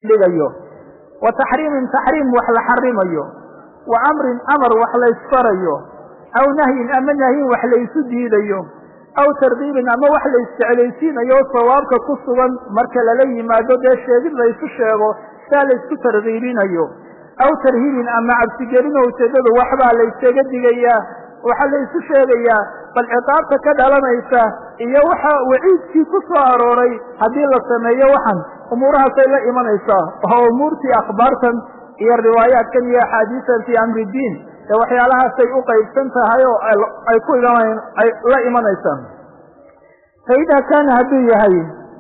dhigayo wa taxriimin taxriim wax la xarimayo wa amrin amar wax la ysfarayo aw nahyin ama nahyin wax la ysu diidayo aw tardiibin ama wax la isjeclaysiinayo sawaabka ku sugan marka lala yimaado dee sheegid la ysu sheego saa la ysku tarkiibinayo aw tarhiibin ama cabsigelin oo ujeedadu waxbaa la ysaga digayaa waxaa la ysu sheegayaa bal ciqaabta ka dhalanaysa iyo waxa waciidkii ku soo arooray haddii la sameeyo waxan umuurahaasay la imanaysaa oo umuurtii akhbaartan iyo riwaayaatkan iyo axaadiisan fii amri diin ee waxyaalahaasay u qaybsan tahay oo ay ku ay la imanaysaa fa idaa kaana hadduu yahay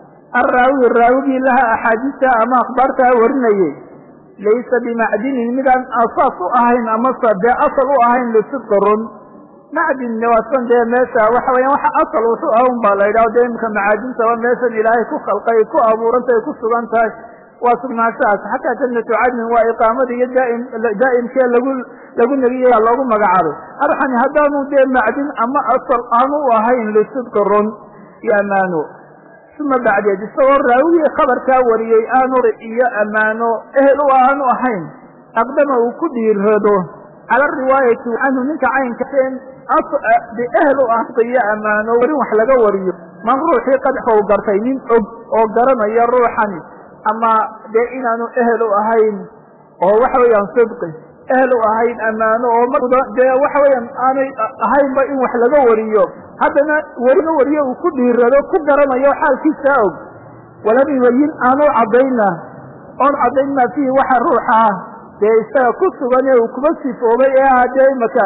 alraawi raawigii laha axaadiista ama akhbaartaa warinayay laysa bimacdinin midaan asaas u ahayn amase dee asal u ahayn lisidqi run macdin waasan dee meesha waxa weya waxa asal wuxuu ah un baa la yidhaho dee imika macaadintaba meeshan ilaahay ku khalqay ku abuurantay ku sugan tahay waa sugnaanshahaas xataa jannatu cadnin waa iqaamada iyo daaim daa'imkee lagu lagu negiya loogu magacaabay arxani haddaanu dee macdin ama asal aanu u ahayn lisidqi run iyo ammaano uma bacdeed isagoo raawigii khabarkaa wariyey aanu iyo ammaano ehel u aanu ahayn aqdama uu ku dhiirado cala riwaayati canhu ninka caynkaen ehel u ah iyo ammaano warin wax laga wariyo man ruuxii qadxou gartay nin og oo garanaya ruuxani ama dee inaanu ehel u ahayn oo waxa weeyaan sidqi ehel u ahayn ammaano oo mar dee waxa weeyaan aanay ahaynba in wax laga wariyo haddana weriga wariyo uu ku dhiirado ku garanayo xaalkiisaa og walam yubayin aanu caddayna oon caddayn maa fiihi waxa ruuxa ah dee isaga ku sugan ee uu kuma sifoobay ee ah dee imaka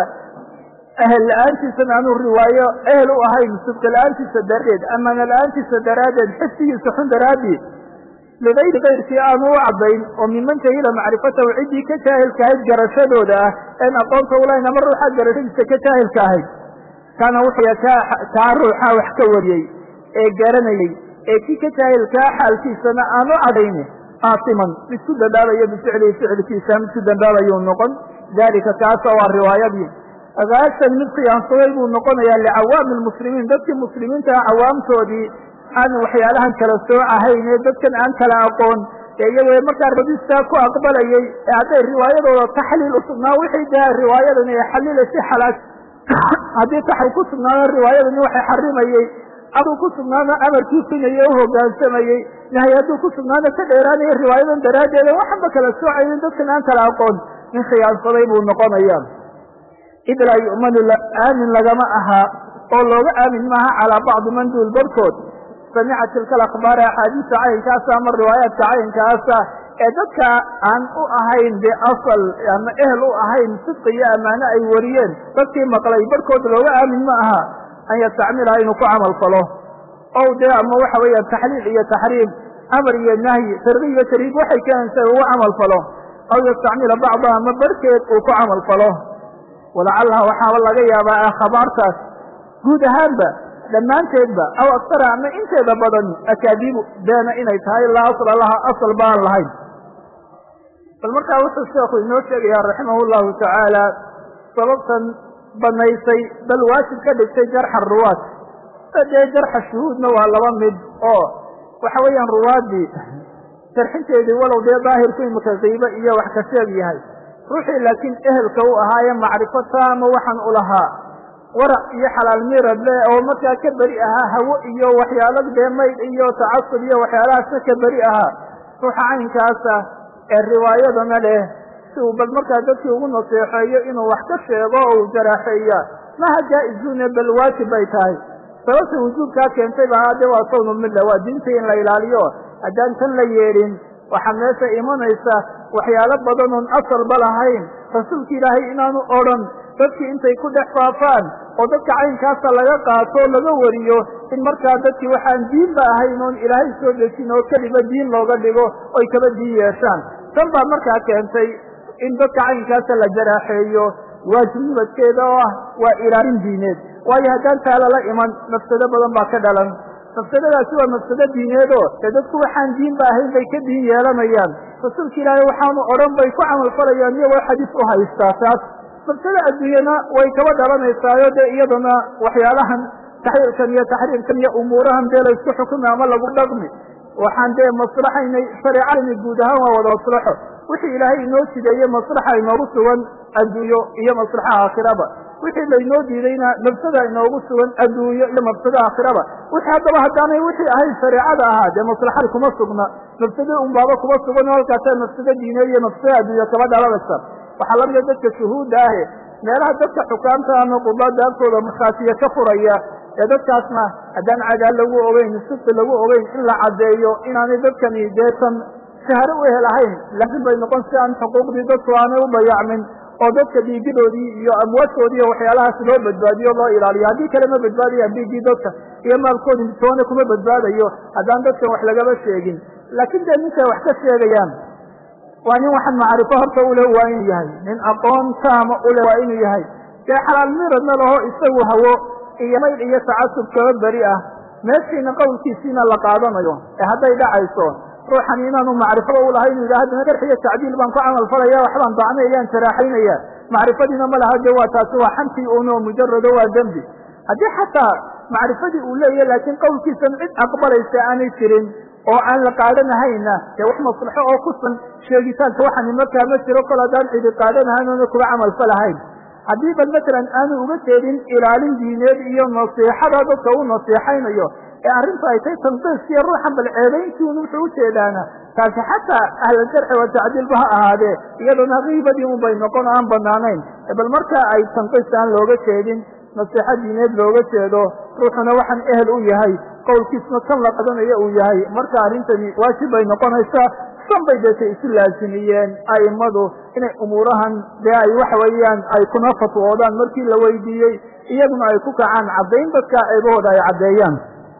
ehel la-aantiisana aanu riwaayo ehel u ahayn sidqi la-aantiisa daradeed amaana la-aantiisa daraaddeed xifsigiisa xun daraaddeed ligayri kayrkii aanu u caddayn oo miman jahila macrifatahu ciddii ka jaahilka ahayd garashadooda ah een aqoonta ulahayn ama ruuxa garashadiisa ka jaahilka ahayd kaana wuxuu kaa ruuxa wax ka wariyey ee garanayey ee kii ka jaahilkaa xaalkiisana aanu cadayni aasiman mid ku dambaabayo bificlihi ficilkiisa mid ku dambaabayuu noqon dalika kaasa waa riwaayadii agaasan mid khiyaansaday buu noqonayaa licawaami lmuslimiin dadkii muslimiinta ah cawaamtoodii aan waxyaalahan kala soocahayn ee dadkan aan kala aqoon ee iyagoo markaa radistaa ku aqbalayay ee hadday riwaayadooda taxliil u sugnaa wixii daa riwaayadani ay xaliilaysa xalaal haddii taxriim ku sugnaado riwaayadani waxay xarimayey aduu ku sugnaana amarkii sinayey u hogaansamayey nahay hadduu ku sugnaana ka dheeraanaya riwaayadan daraaddeeda waxanba kala soocaynin dadkan aan kala aqoon nin khiyaansaday buu noqonaya id laa yu'manu aamin lagama ahaa oo looga aamin maaha calaa bacdi man duul barhkood samica tilka alakhbaari axaadiisa caynkaasa ama riwaayaadka caynkaasa ee dadka aan u ahayn dee asal ama ehel u ahayn sidqi iyo ammaano ay wariyeen dadkii maqlay barhkood looga aamin ma aha an yastacmilaha inuu ku camal falo ow dee ama waxa weeya taxliil iyo taxriim amar iyo nahyi targi iyo tariib waxay keenaysa ugu camal falo aw yastacmila bacdaha ama barhkeed uu ku camal falo walacalaha waxaaba laga yaabaa khabaartaas guud ahaanba dhammaanteedba aw aktara ama inteeda badan akaadiibu beena inay tahay laa asla laha asal baan lahayn bal markaa wuxuu sheekhu inoo sheegayaa raximah llahu tacaala sababtan banaysay bal waajib ka dhigtay jarxa ruwaad dee jarxa shuhuudna waa laba mid oo waxa weeyaan ruwaaddii jarxinteedii walow dee daahirku imika qiibo iyo wax ka sheeg yahay ruuxii laakiin ehelka u ahaaye macrifo taama waxaan u lahaa warac iyo xalaal mirad le oo markaa ka beri ahaa hawo iyo waxyaalo dee mayd iyo tacasub iyo waxyaalahaasna ka beri ahaa ruuxa caynkaasa ee riwaayadana leh si uu bal markaa dadkii ugu naseexeeyo inuu wax ka sheego oo uu jaraaxeeya maha jaa-izune bal waajib bay tahay sababta wujuubkaa keentay ba haade waa sawnu milla waa diinta in la ilaaliyo haddaan tan la yeedhin waxaa meesha imanaysa waxyaalo badan oon asalba lahayn rasuulka ilaahay inaanu odhan dadkii intay ku dhex faafaan oo dadka caynkaasa laga qaato o laga wariyo in markaa dadkii waxaan diinba ahayn oon ilaahay soo dejin oo keliba diin looga dhigo oy kaba diin yeeshaan tan baa markaa keentay in dadka caynkaasa la jaraaxeeyo waajibnimadkeeda oo ah waa ilaalin diineed waayo haddaan taa lala iman mafsado badan baa ka dhalan mafsadadaasi waa mafsado diineed oo dee dadku waxaan diinba ahayn bay ka diin yeelanayaan rasuulka ilaahay waxaanu odhan bay ku camal falayaan iyagoo xadiis u haystaa taas mafsado adduunyana way kaba dhalanaysaayo dee iyadana waxyaalahan taxliilkan iyo taxriimkan iyo umuurahan dee laysku xukumi ama lagu dhaqmi waxaan dee maslaxaynay shareecadani guud ahaan waa wada maslaxo wixii ilaahay inoo jideeye maslaxa inoogu sugan adduunyo iyo maslaxa aakhiraba wixii laynoo diidayna mafsada inoogu sugan adduunyo iyo mafsado aakhiraba wixii haddaba haddaanay wixii ahayn shareecada ahaa dee maslaxada kuma sugna mafsado unbaaba kuma sugan oo halkaasa mafsado diineed iyo mafsado adduunyo kaba dhalanaysa waxaa lamida dadka shuhuudda ahe meelaha dadka xukaamta ama qudaada agtooda markhaatiya ka furaya ee dadkaasna haddaan cadaal lagu ogeyn sibti lagu ogeyn in la caddeeyo inaanay dadkani deetan shahro u helahayn laakiin bay noqon si aan xuquuqdii dadku aanay u dayacmin oo dadka dhiigidoodii iyo amwaadkoodii iyo waxyaalahaas loo badbaadiyo loo ilaaliyo haddii kale ma badbaadayaan dhiiggii dadka iyo maalkoodii toona kuma badbaadayo haddaan dadkan wax lagaba sheegin laakiin dee ninkay wax ka sheegayaan waa nin waxaan macrifo horta ule waa inuu yahay nin aqoon taama ule waa inuu yahay dee xalaal miradna laho isagu hawo iyo mayl iyo tacasub kaba beri ah meeshiina qowlkiisiina la qaadanayo ee hadday dhacayso ruuxan inaanu macrifaba u lahay inu yidhah haddana jarx iyo tacdiil baan ku camal falaya waxbaan dacnayaan jaraaxaynaya macrifadiina ma laha de waa taasi waa xantii uno mujarado waa dembi haddii xataa macrifadii uu leeyahy laakiin qowlkiisan cid aqbalaysa aanay jirin oo aan la qaadanahayna dee wax maslaxo oo kusan sheegitaanka waxani markaa ma jiro kol haddaan cidi qaadanahayn oona kuga camal falahayn haddii bal matalan aanu uga jeedin ilaalin diineed iyo nasiixada dadka u nasiixaynayo ee arrintu ay tay tanqiiskiyo ruuxan bal ceebayntiun wuxuu ujeedaana taasi xataa ahlaljarxi wa tacdiilba ha ahaadee iyaduna kiibadii un bay noqon o aan banaanayn bal marka ay tanqiis aan looga jeedin nasiixo diineed looga jeedo ruuxuna waxaan ehel u yahay qowlkiisna kan la qadanayo uu yahay marka arrintani waajib bay noqonaysaa san bay deetay isu laasimiyeen a'immadu inay umuurahan dee ay waxa weeyaan ay kuna fatwoodaan markii la weydiiyey iyaguna ay ku kacaan caddayn dadka ceebahooda ay caddeeyaan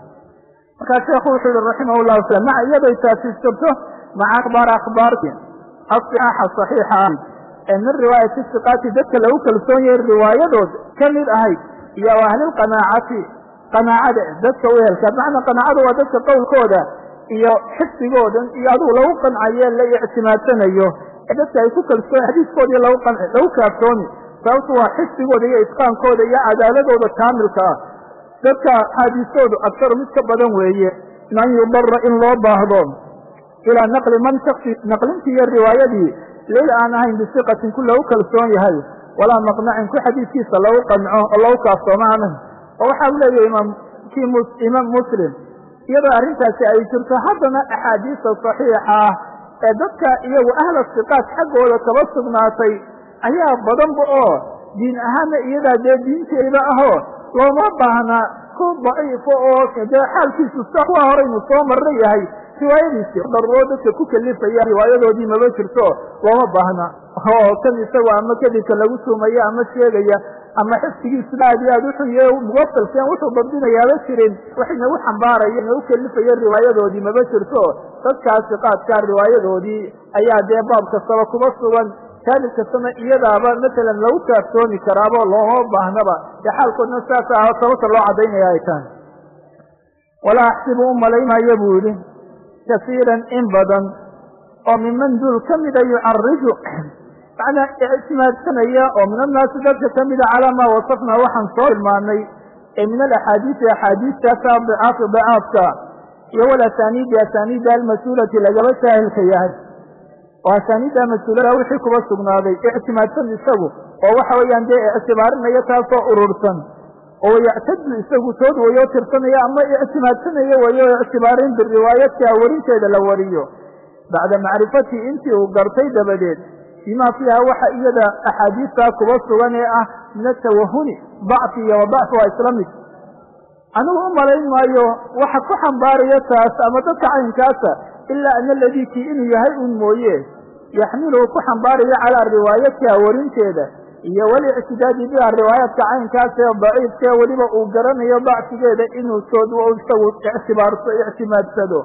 markaa sheekhu wuxuu yihi raximah llahu taala maca iyaday taasi jirto maca akhbaar akhbaarki asixaaxa saxiixa ah ee min riwaayati siqaati dadka lagu kalsoon yahay riwaayadood ka mid ahayd iyo ahlilqanaacati qanaacada dadka u ehelka macnaa qanaacada waa dadka qowlkooda iyo xifdigoodan iyo adugu lagu qancaye la ictimaadsanayo ee dadka ay ku kalsoon xadiiskoodii lagu lagu kaaftooni sababtu waa xifdigooda iyo itqaankooda iyo cadaaladooda kaamilka ah dadka axaadiistoodu aktaru mid ka badan weeye min an yudara in loo baahdo ilaa naqli man shaksi naqlintii iyo riwaayadii leyl aan ahayn bisiqatin ku lagu kalsoon yahay walaa maqnacin ku xadiiskiisa lagu qanco oo lagu kaaftooma anan oo waxa u leeyahay imaamkii imaam muslim iyadoo arrintaasi ay jirto haddana axaadiista saxiixa ah ee dadka iyagu ahla siqaat xaggooda kaba sugnaatay ayaa badanba oo diin ahaanna iyadaa dee diinteeda ahoo looma baahna ku daciifo oo dee xaalkiisu sa kuwa horaynu soo marra yahay riwaayadiisii daruuro dadka ku kalifaya riwaayadoodii maba jirto looma baahna oo kan isagu ama kadibka lagu tuumaya ama sheegaya ama xifdigiisu aad iyo aad uxuye muwasalkeen wuxuu dabdinayaaba jirin wax inagu xambaaraya inagu kelifayo riwaayadoodii maba jirto dadkaasi qaadkaa riwaayadoodii ayaa dee baab kastaba kuba sugan jaanib kastana iyadaaba matalan lagu kaaftoomi karaabo looma baahnaba dee xaalkoodna saas ah sababta loo caddaynaya ay tahay walaa axsibu u malaynaayo buu yidhi kasiiran in badan oo miman duul ka mida yucariju macnaa ictimaadsanaya oo min annaasi dadka ka mida calaa maa wasafnaa waxaan soo tilmaanay ee min alaxaadiisi axaadiistaasa dicaafi dicaafka iyo walasaniidi asaniida almas-uulati lagaba saahilka yahay oo asaniidda mas-uulada wixii kuba sugnaaday ictimaadsan isagu oo waxa weeyaan dee ictibaarinaya taasoo urursan oo yactadu isagu tood wayo tirsanaya ama ictimaadsanaya wayo ictibaarin biriwaayadka warinteeda la wariyo bacda macrifatii intii uu gartay dabadeed bimaa fiiha waxa iyada axaadiistaa kuba sugan ee ah min atawahuni dacfi iyo wadacfi waa isla mid anigu u malayn maayo waxa ku xambaaraya taas ama dadka caynkaasa ilaa ana aladii kii inuu yahay un mooye yaxmiluhu ku xambaarayo calaa riwaayatiha warinteeda iyo walictidaadi biha riwaayaadka caynkaas ee daciifkae weliba uu garanayo dacfigeeda inuu sood isagu ictibaarso ictimaadsado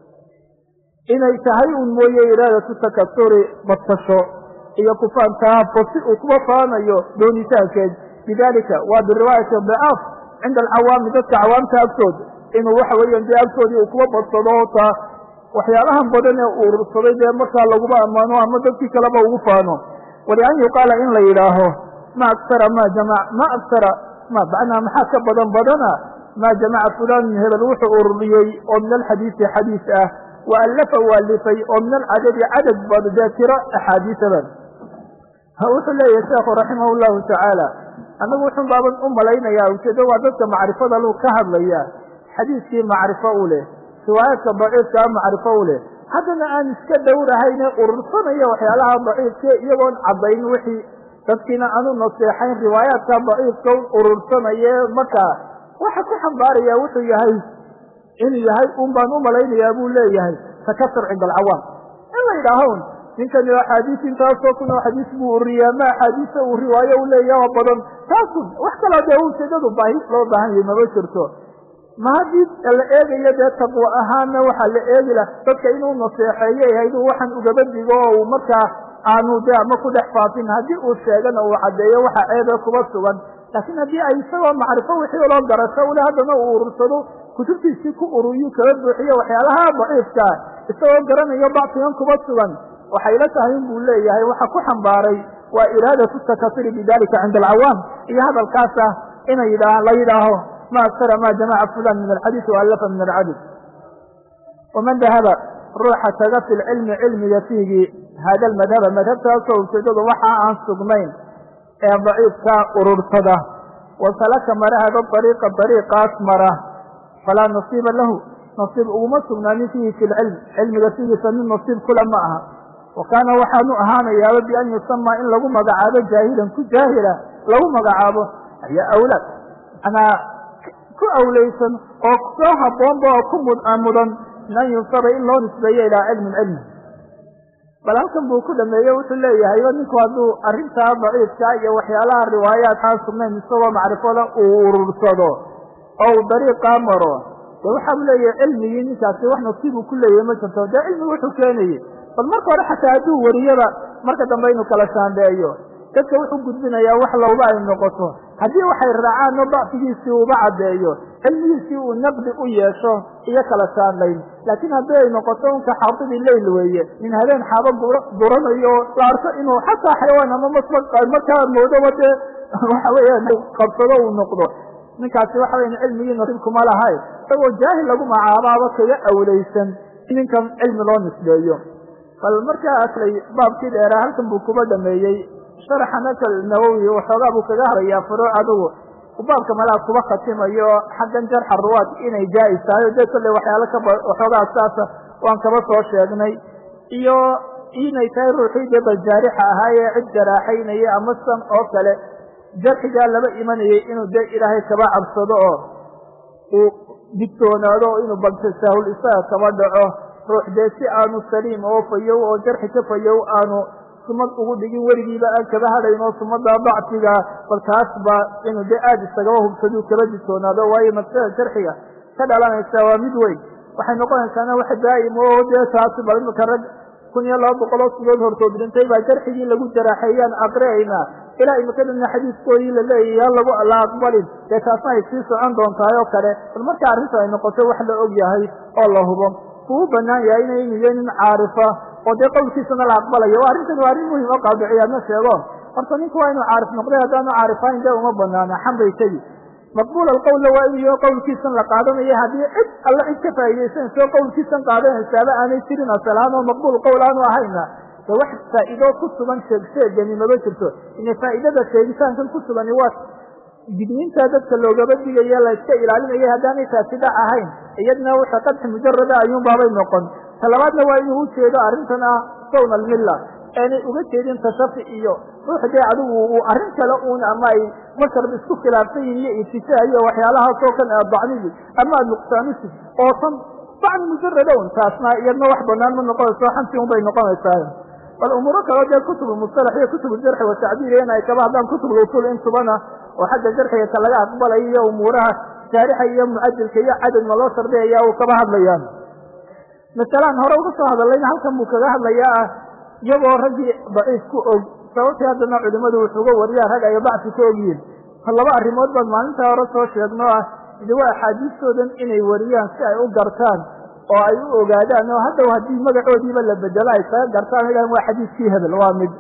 inay tahay un mooye iraadatu takasuri badsasho iyo kufaantaafo si uu kuba faanayo doonitaankeed bidalika waa biriwaayati dicaaf cinda alcawaami dadka cawaamta agtood inuu waxa weeyaan dee agtoodii uu kuba badsado taa waxyaalahan badan ee uu urursaday dee markaa laguba ammaano ama dadkii kaleba ugu faano walian yuqaala in la yidhaaho ma aktara ma jamac ma aktara ma macnaa maxaa ka badan badana maa jamaca fulanun hebel wuxuu ururiyey oo min alxadiisi xadiis ah wa allafa u alifay oo min alcadadi cadad bad dee tiro axaadiisaban wuxuu leeyahay sheekhu raximah llahu tacaala annagu wuxun baaban u malaynayaa ujeedo waa dadka macrifada lu ka hadlaya xadiiskii macrifo u leh riwaayaadka daciifkaa macrifo u leh haddana aan iska dhowrahayne urursanayo waxyaalaha daciifka iyagoon caddayn wixii dadkiina aanu naseexayn riwaayaadka daciifka urursanaye markaa waxa ku xambaaraya wuxuu yahay inuu yahay un baan u malaynayaa buu leeyahay takasur cinda alcawaam in la yidhaaho ninkani axaadiis intaasoo kun oo xadiis buu uriyaa ma axaadiisa uu riwaayo u leeyaha oo badan taasun wax kaloo dee ujeedadu baahi loo baahan yahay mama jirto ma haddii la eegayo dee taqwo ahaanna waxaa la eegi lah dadka inuu naseexeeyo hayduu waxaan ugaba digo oo uu markaa aanu de ama ku dhex faafin haddii uu sheegana uu caddeeyo waxa ceebe kuba sugan laakiin haddii ay isagoo macrifo wixii loo garasho ule haddana uu urursado kutubtiisii ku ururiyu kala buuxiyo waxyaalaha daciifkaa isagoo garanayo bacsigan kuba sugan waxay la tahay in buu leeyahay waxa ku xambaaray waa iraadatu takasuri bidalika cinda alcawaam iyo hadalkaas ah inay la yidhaaho ma aksara ma jamaca fulan min alxadiisi waalafa min alcadid waman dahaba ruuxa taga fi lcilmi cilmiga fiigii hada almadhaba madhabtaasoo ujeedadu waxa aan sugnayn ee daciifka urursada wasalaka mara hada ariiqa ariiqaas mara falaa nasiiba lahu nasiib uguma sugnaanin fiihi fi lcilm cilmiga fiigiisa mid nasiib kula ma aha wa kaana waxaanu ahaanayaaba bian yusamaa in lagu magacaabo jaahilan ku jaahila lagu magacaabo ayaa awlaad manaa ku awleysan oo soo haboonba oo ku mudan min an yunsaba in loo nisbeeyo ilaa cilmin cilmi bal halkan buu ku dhameeye wuxuu leeyahayba ninku hadduu arrintaa daciifka iyo waxyaalaha riwaayaat aan sugnayn isagoo macrifada uu urursado oo uu dariiqaa maro dee waxaa u leeyahay cilmigii ninkaasi wax nasiibuu ku leeyahay ma jirto dee cilmigu wuxuu keenayey bal marka hore xataa hadduu wariyaba marka dambe inuu kala shaandheeyo dadka wuxuu gudbinayaa wax lowba ay noqoto haddii waxay raacaanno bacfigiisii uuba caddeeyo cilmigiisii uu naqdi u yeesho iyo kala shaandhayn laakiin haddii ay noqoto unka xaafidii leyl weeye nin habeen xaabo duranayo la arko inuu xataa xayawaan ama markaa moodoba dee waxa weeyaan qabsado uu noqdo ninkaasi waxa weyan cilmigii nasiibkuma lahay isagoo jaahil lagu macaabaaba kaga awleysan ninkan cilmi loo nisbeeyo bal markaaslay baabkii dheeraa halkan buu kuba dhameeyey sharaxana kal nawowi waxoogaa buu kaga harayaa furuuc adugu baabka malaa kuba khatimayo xaggan jarxa ruwaad inay jaa-is tahay o dee kolley waxyaalo kaba waxoogaa saasa waan kaba soo sheegnay iyo inay tahay ruuxii dee baljaarixa ahaayee cid jaraaxaynaya ama san oo kale jarxigaa laba imanayay inuu dee ilaahay kaba cabsado oo uu digtoonaado inuu baltasaahul isaga kaba dhaco ruux dee si aanu saliim oo fayow oo jarxi ka fayow aanu sumad ugu dhigin weligiiba aan kaba hadhayn oo sumada dacfiga bal kaasba inuu dee aada isagaba hubsaduu kaba digtoonaado waayo maslada jarxiga ka dhalanaysa waa mid weyn waxay noqonaysaana wax daa'im oo dee taasi bal imika rag kun iyo laba boqol oo sidood hortood dhintay baa jarxigii lagu jaraaxeeyaan aqri'aynaa ilaa imikadana xadiiskoodii la leeyahay ha lagu la aqbalin dee taasna ay sii socon doontahay oo kale bal marka arrinta ay noqoto wax la og yahay oo la hubo uu banaan yahay inay niyo nin caarifa oo dee qowlkiisana la aqbalayo arrintani waa arrin muhim oo qaadiciyaadna sheego horta ninku waa inuu caarif noqday haddaanu caarifayn dee uma banaana xan bay tegi maqbuul alqowlna waa inuu qowlkiisan la qaadanayo haddii cid alla cid ka faa'iidaysanayso qowlkiisan qaadanaysaaba aanay jirin asalahaan oo maqbuul qowl aanu ahayna de wax faa'iido ku sugan sheegsheegani maba jirto ina faa'idada sheegitaankan ku sugani waa digniinta dadka loogaba digaya la iska ilaalinaya haddaanay taasi dhac ahayn iyadna wuxa qadxi mujarada ayuun baabay noqon talabaadna waa inuu ujeedo arrintan ah sawn almilla aanay uga jeedin tashafi iyo ruux dee adigu uu arrin kale uun ama ay masharba isku khilaafsan yihin iyo itijaa iyo waxyaalahaasoo kan aad dacnidi ama aad nuqsaanisi oo tan dacni mujarada un taasna iyadna wax banaan ma noqonayso xanti un bay noqonaysaa bal umuuro kaleo dee kutub mustalax iyo kutub jarxi watacdiil in ay kaba hadlaan kutub usul intubana oo xagga jarxiga ka laga aqbalayo iyo umuuraha jaarixa iyo mucadilka iyo cadadna loo shardiyaya uu kaba hadlayaan masalaan hore uga soo hadallayna halkan buu kaga hadlayaa ah iyagoo raggii daciif ku og sababtii haddana culimadu wuxuuga wariyaa rag ay bacsi ku ogyihin laba arrimood baan maalintaa hore soo sheegno ah idi waa axaadiistoodan inay wariyaan si ay u gartaan oo ay u ogaadaan oo haddow haddii magacoodiiba la bedelo ay kaga gartaan ilan waa xadiiskii hebel waa mid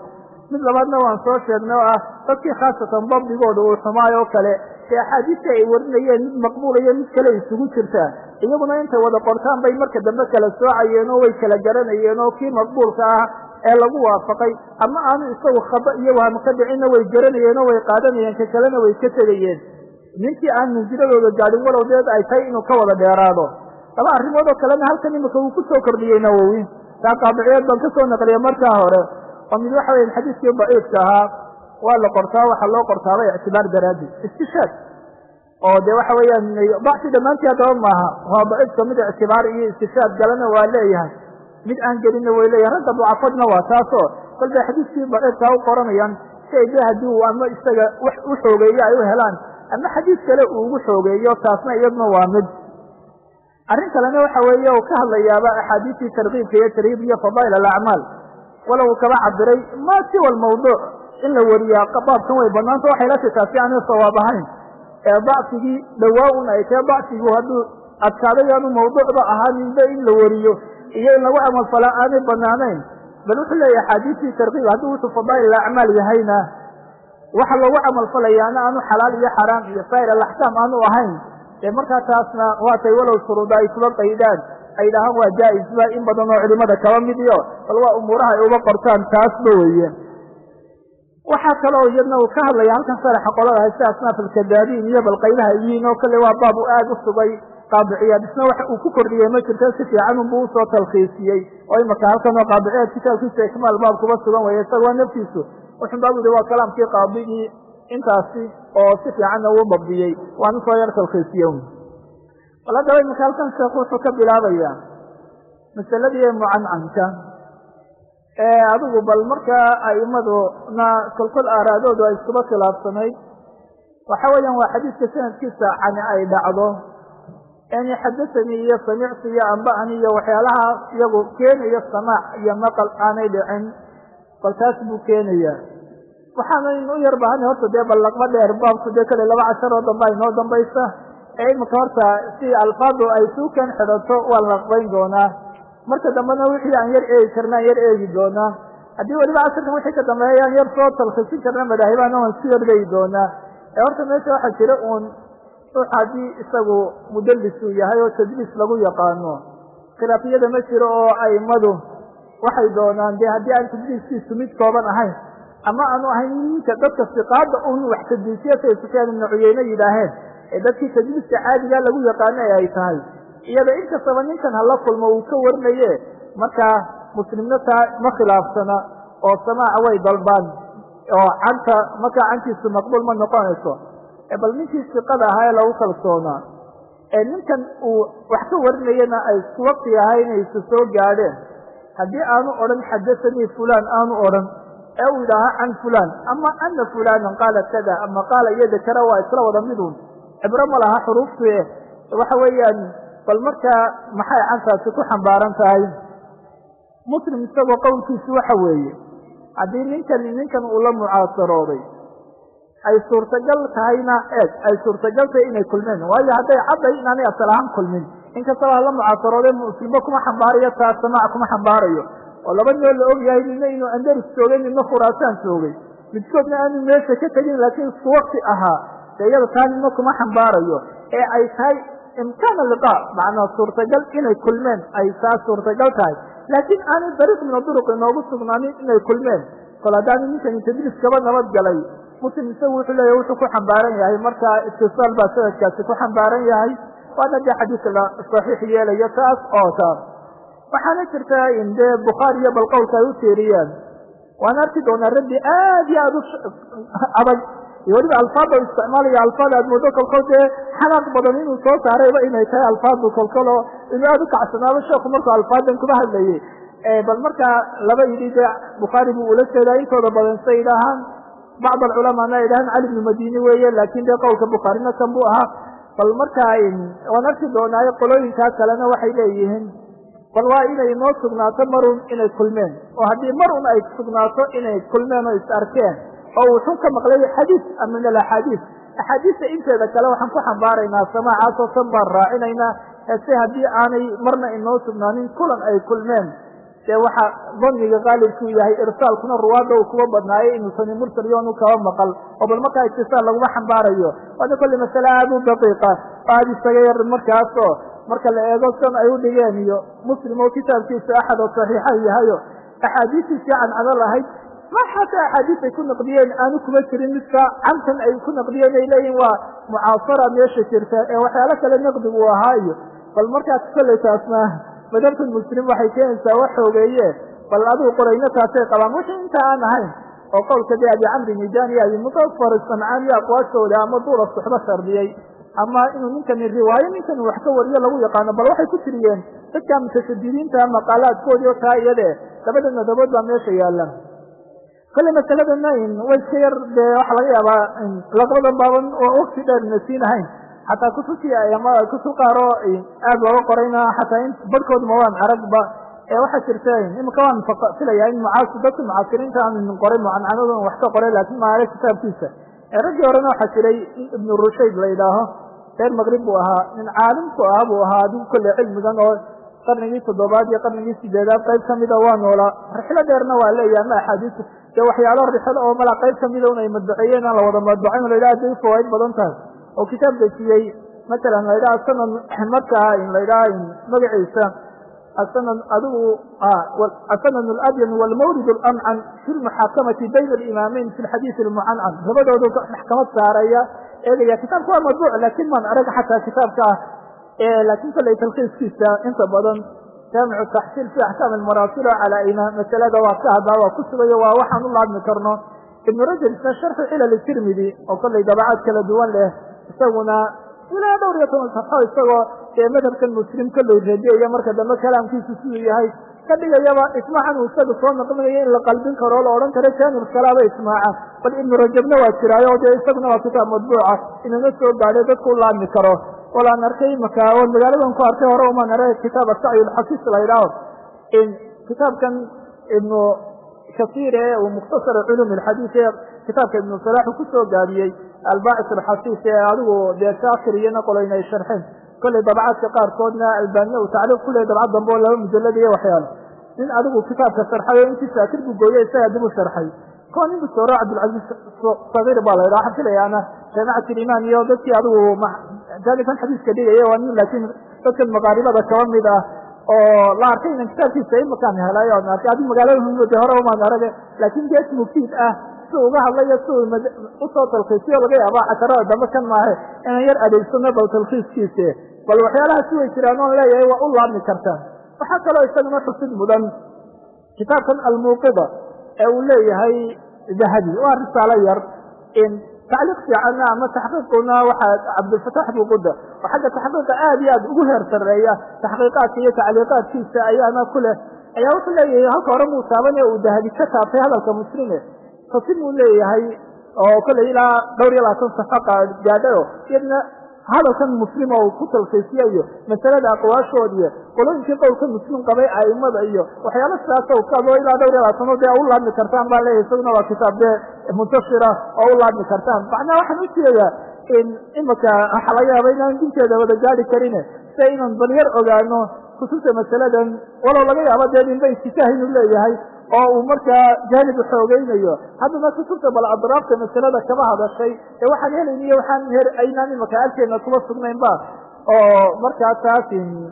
mid labaadna waan soo sheegnay oo ah dadkii khaasatan dabdigooda uu xumaay oo kale ee axaadiista ay warinayeen mid maqbuulayo mid kale isugu jirtaa iyaguna intay wada qortaan bay marka dambe kala soocayeen oo way kala garanayeen oo kii maqbuulka ah ee lagu waafaqay ama aanu isagu khaba iyo waham ka dhicinna way garanayeen oo way qaadanayeen ka kalena way ka tegayeen ninkii aan mansiladooda gaadhin walow deed ay tahay inuu ka wada dheeraado laba arrimood oo kalena halkan imika uu ku soo kordhiyey nawowi taa qaadiciyeed baan ka soo naqliyay markaa hore oo mid waxa weya xadiiskii daciifka ahaa waa la qortaa waxaa loo qortaaba ictibaar daraadi istishaad oo de waxa weeyaan dacfi dhammaantii haddaba maaha waa daciifka mid ictibaar iyo istishaad galana waa leeyahay mid aan gelinna way leeyahay ragga ducafadna waa taasoo bal bay xadiiskii daciifkaa u qoranayaan si ay de haddii uu ama isaga wax u xoogeeyo ay u helaan ama xadiis kale uu ugu xoogeeyo taasna iyaduna waa mid arrin kalena waxa weeye uu ka hadlayaaba axaadiistii tarkiibka iyo tarhiib iyo fadaa'il alacmaal walow uu kaba cabiray ma siwa almawduuc in la wariyaa baabkan way banaanta waxay la titaa si aanay sawaab ahayn ee dacfigii dhawaa un ay tahe dacfigu hadduu adkaaday aanu mawduucba ahaaninba in la wariyo iyo in lagu camalfalaa aanay banaanayn bal wuxuu leeyahay axaadiistii tarkiib hadduu wuxuu fadaa'il alacmaal yahayna waxa loogu camalfalayaana aanu xalaal iyo xaraam iyo saa'ir alaxkaam aanu ahayn dee markaa taasna waatay walow shuruuda ay kuba qaydaan ay dhahaan waa jaa-isba in badan oo culimada kaba mid iyo bal waa umuuraha ay uba qortaan taasba weeye waxaa kaloo iyadna uu ka hadlaya halkan saraxa qolada hayse asnaaf alkadaabiin iyo bal qaybaha yihiin oo kale waa baab u aada u sugay qaadiciyaad isna waxa uu ku kordhiyey ma jirto si fiican unbuu usoo talkhiisiyey oo imaka halkan oo qaadiciyaad kitaabkiisa ikmaal baab kuba sugan weye isaga waa naftiisu wuxun baa ui waa kalaamkii qaadigii intaasi oo si fiicanna uu dabdiyey waan usoo yar talkhiisiye bal haddaba imika halkan sheekhu wuxuu ka bilaabayaa masaladii mucancanka ee adigu bal markaa a'imaduna kolkol aaraadoodu ay iskuba khilaafsanayd waxa weeyaan waa xadiiska sanadkiisa cani ay dhacdo yani xadasanii iyo samictu iyo amba'ani iyo waxyaalaha iyagu keenayo samaac iyo maqal aanay dhicin bal taas buu keenaya waxaanaynu u yar baahana horta dee bal laqba dheer baabku dee kale laba cashar oo dambe aynoo dambaysa ee imika horta si alfaadu ay suukan xidhato waa la laqbayn doonaa marka dambena wixii aan yar eegi karna aan yar eegi doonaa haddii weliba casharkan wixii ka dambeeya aan yar soo talkisin karna madaahibahana waan isku yardhayi doonaa ee horta meesha waxaa jira uun ruux haddii isagu mudallisuu yahay oo tadliis lagu yaqaano khilaafiyada ma jiro oo aimadu waxay doonaan dee haddii aan tadliiskiisu mid kooban ahayn ama aanu ahayn ninka dadka siqaada un wax tadliisiya say sufyaan ibnu cuyeyne yidhaaheen ee dadkii tadliiska caadigaa lagu yaqaano ee ay tahay iyada inkastaba ninkan hala kulmo uu ka warinaye markaa muslimna taa ma khilaafsana oo samaaca way dalbaan oo canta markaa cantiisu maqbuul ma noqonayso bal ninkii siqada ahaa ee lagu kalsoonaa ee ninkan uu wax ka warinayana ay isku waqti ahay inay isu soo gaadheen haddii aanu odhan xadasanii fulaan aanu odhan ee uu yidhaaha can fulaan ama ana fulaanan qaala kada ama qaala iyo dakara waa isla wada midun cibro ma laha xuruuftu waxa weeyaan bal markaa maxay cantaasi ku xambaaran tahay muslim isagoo qowlkiisu waxa weeye haddii ninkan ninkan uu la mucaasarooday ay suurtagal tahayna eeg ay suurtagal tahay inay kulmeen waayo hadday cadday inaanay asal ahaan kulmin inkastaba hala mucaasarooday muslimba kuma xambaarayo taa samaac kuma xambaarayo oo laba noo la og yahay nina inuu andarus joogay nina khuraasaan joogay midkoodna aanu meesha ka tegin laakiin isku wakti ahaa de iyada taa nina kuma xambaarayo ee ay tahay imkaana liqa macnaa suurtagal inay kulmeen ay taa suurtagal tahay laakiin aanay dariiq min aduruq inoogu sugnaanin inay kulmeen kol haddaanu ninkani tadriis kaba nabad galay muslim isagu wuxuu leeyahy wuxuu ku xambaaran yahay markaa itisaal baa sanadkaasi ku xambaaran yahay waana dee xadiiska la saxiix yeelayo taas oo taas waxaana jirta in dee bukhaari iyo bal qowlka ay u tiiriyeen waan arki doonaa rabbi aad iyo aad u adag iyo weliba alfaada u isticmaalaya alfaada aad moodo kolkol dee xanaaq badan inuu soo saarayba inay tahay alfaadu kolkolo inuu aada u kacsanaaba sheeku markuu alfaadan kuma hadlayay bal markaa laba yidhi dee bukhaari buu ula jeedaa intooda badan say yidhaahaan bacd alculamaana ay dhahaan cali bnu madini weeye laakin dee qowlka bukhaarina kan buu ahaa bal markaa waan arki doonaayo qolooyinkaa kalena waxay leeyihiin bal waa inay noo sugnaato marun inay kulmeen oo haddii mar un ay sugnaato inay kulmeen oo is arkeen oo uu xun ka maqlay xadiis min alaxaadiis axaadiista inteeda kale waxaan ku xambaaraynaa samaacaasoo tan baan raacinaynaa hese haddii aanay marna inoo sugnaanin kulan ay kulmeen dee waxa daniga qaalibkuu yahay irsaalkuna ruwaadda uu kuwa badnaayo inuusani mursal yoonu kaba maqal oo bal markaa itisaal laguma xambaarayo waana kolle masale aada u daqiiqa aada isaga yar markaasoo marka la eego san ay u dhigeen iyo muslim oo kitaabkiisa axad oo saxiixa yahayo axaadiistiisii cancado lahayd ma xataa axaadiis ay ku naqdiyeen aanu kuma jirin midka cantan ay ku naqdiyeen ay leeyihin waa mucaasara meesha jirta ee waxyaalo kale naqdigu u ahaa iyo bal markaas kolley taasna madhabta muslim waxay keenaysaa wax xoogeeye bal adigu qorayno taasay qabaan wixii inta aan ahayn oo qowlka dee abi camri nijaan iyo abi mutafar samcaan iyo aqwaashooda ama duula suxbo shardiyey ama inuu ninkani riwaayo ninkani wax ka wariyo lagu yaqaano bal waxay ku tiriyeen dadka mutashadidiinta maqaalaadkoodii oo taa iyade labada madabood baa meesha yaalan kolley masaladana way iska yar dee waxa laga yaabaa laqabadan baaban oo wakti dheer na siinahayn xataa kutubtii ama kutub qaaro aada looga qorayna xataa in badhkoodma waan aragba ee waxaa jirta imika waan filaya in mucaas dadka mucaasiriinta aan qoray mucancanadon wax ka qoray laakin maale kitaabkiisa raggii horena waxaa jiray ibnu rushayd la yidhaaho reer maqrib buu ahaa nin caalimku ah buu ahaa adigu kolle cilmigan oo qarnigii toddobaad iyo qarnigii sideedaad qayb kamida waa noolaa rixlo dheerna waa leeyahay ma axaadiis dee waxyaalo rixlo oo mala qayb kamida un ay madbaceeyeen aan la wada madbacayn la yidhaha aday fawaaid badan tahay oo kitaab dejiyey matalan la yidhaha sanad markaa la yidhaha magaciisa asanad adigu asanad alabyan walmawrid alamcan fi lmuxaakamati bayna alimaamayn fi lxadiid almucancan labadoodu maxkamad saaraya eegaya kitaabka waa madbuuc laakin maan arag xataa kitaabka ah laakin kolley talkiiskiisa inta badan jaamicu taxsiil fi axkaam almaraasilo calaa ima masalada waa ka hadlaa waa ku sugayo waa waxaan u laadmi karno ibnu rajab isna sharxu cilal tirmidi oo kolley dabacaad kala duwan leh isaguna ilaa dhowr iyo toban safxo isagoo dee madhabkan muslim kolley radiyaya marka dambe kalaamkiisu siduu yahay ka dhigayaba ismaacan uu isaga soo naqminayo in la qalbin karo o la odhan karo jaanib kalaaba ismaaca bal ibnu rajabna waa jiraayo dee isaguna waa kitaab madbuuca inana soo gaadhay dadku u laadmi karo walaan arkay imaka o magaaladan ku arkay hore umaan arag kitaab asacyi lxafiis la yidhaaho kitaabkan ibnu kasiir ee uu mukhtasar culum alxadiis ee kitaabka ibnu salaaxu kusoo gaabiyey albaacis alxasiis ee adigu dee shaakir iyona qolayna ay sharxeen kolley dabcaadka qaarkoodna albaaniya uu tacliiq ku leey dabcad dambe oo laba mujalad iyo waxyaalo nin adigu kitaabka sharxay oo intii shaakir buu gooyey isagaa dib u sharxay ko nin busooro cabdilcaziiz sagiir baa la yidhaha waxaan filayaana jaamicat ilimaan iyo dadkii adigu jaanibkan xadiiska dhigaya waa nin laakiin dadkan maqaaribada kaba mid ah oo la arkay inan kitaabkiisa imakaan helay oan arkay adi magaalada humode hore umaan arage laakiin gees mufiid ah si uga hadlayo si uu usoo talkiisiyo laga yaaba casharada dambe kan maahe inaan yar adeegsano bal talkiiskiise bal waxyaalahaasi way jiraan oon leeyahay waa u laabmi kartaan waxaa kaloo isagana xusid mudan kitaabkan almuuqida ee uu leeyahay dahabi waa risaalo yar in tacliiq fiicanna ama taxqiiquna waxaa cabdilfatax buquda oo xagga taxqiiqa aad iyo aad ugu heer sareeya taxqiiqaadka iyo tacliiqaadkiisa ayaana ku leh ayaa wuxuu leeyahay halka hore muu taabane uu dahabi ka taabtay hadalka muslime fasin uu leeyahay oo kolley ilaa dhowr iyo labaatan safaqa gaadhayo iyadna hadalkan muslim oo ku talkiisiya iyo masalada aqwaashood iyo qolooyinkii qowlka muslim qabay aimada iyo waxyaalo sidaas kado ilaa dhowr iyo labaatano dee u laadmi kartaan baa leeyahay isaguna waa kitaab dee muntashira oo u laadmi kartaan macnaa waxaan ujeedaa in imika waxa laga yaaba inaan dinteeda wada gaari karine sia inaan balyar ogaano kutubta masaladan walow laga yaabo dee ninba iftitaah inuu leeyahay oo uu markaa jaanibu xoogeynayo haddana kutubta bal adraafta masalada kama hadashay ee waxaan helayn iyo waxaan aynaan imaka agteena kuma sugnayn ba oo markaa taas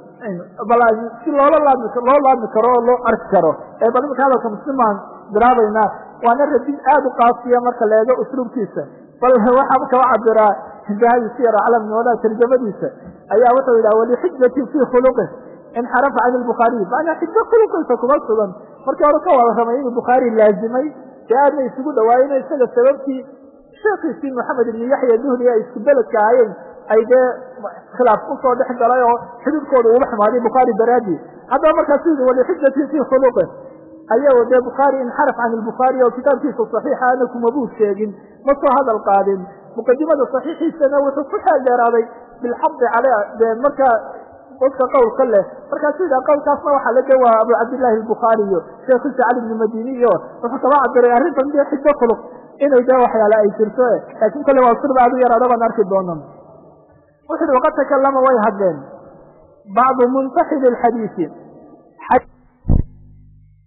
bal si loola laadmi loo laadmi karo oo loo arki karo ee bal imika hadalka muslimaan bilaabaynaa waana radin aad u qaasiya marka la eego usluubkiisa bal waxaa kaba cabiraa dahabi siyar aclam wala tarjamadiisa ayaa wuxuu yidhaha walixijati fi khuluqih inxarafa can lbukhaariy macnaa xijo khuluqiisa kuma sugan markii hore ka wada ramay inuu bukhaari laazimay dee aadna isugu dhawaayeen isaga sababtii sheekiisii maxamed ibni yaxya duhri ay isku beledka ahaayeen ay dee khilaaf usoo dhex galay oo xididkooda uga xumaaday bukhaari daraadi haddaba markaas yidhi walixijati fi khuluqih ayago dee bukhaari inxaraf can lbukhaari oo kitaabkiisa saxiixa ana kumabuu sheegin ma soo hadal qaadin muqadimada saxiixiisana wuxuu ku xeel dheeraaday bilxadi cale dee markaa dadka qowlka leh markaasu yidhaha qowlkaasna waxaa la waa abu cabdillahi albukhaari iyo sheekhiisa cali bni madini iyo wuxuu kaba cabiray arrintan dee xijo khuluq inay dee waxyaale ay jirto laakiin kolle waa sirba aad u yaraada baan arki doonan wuxu uhi waqad takalama way hadleen bacdu muntaxili alxadiisi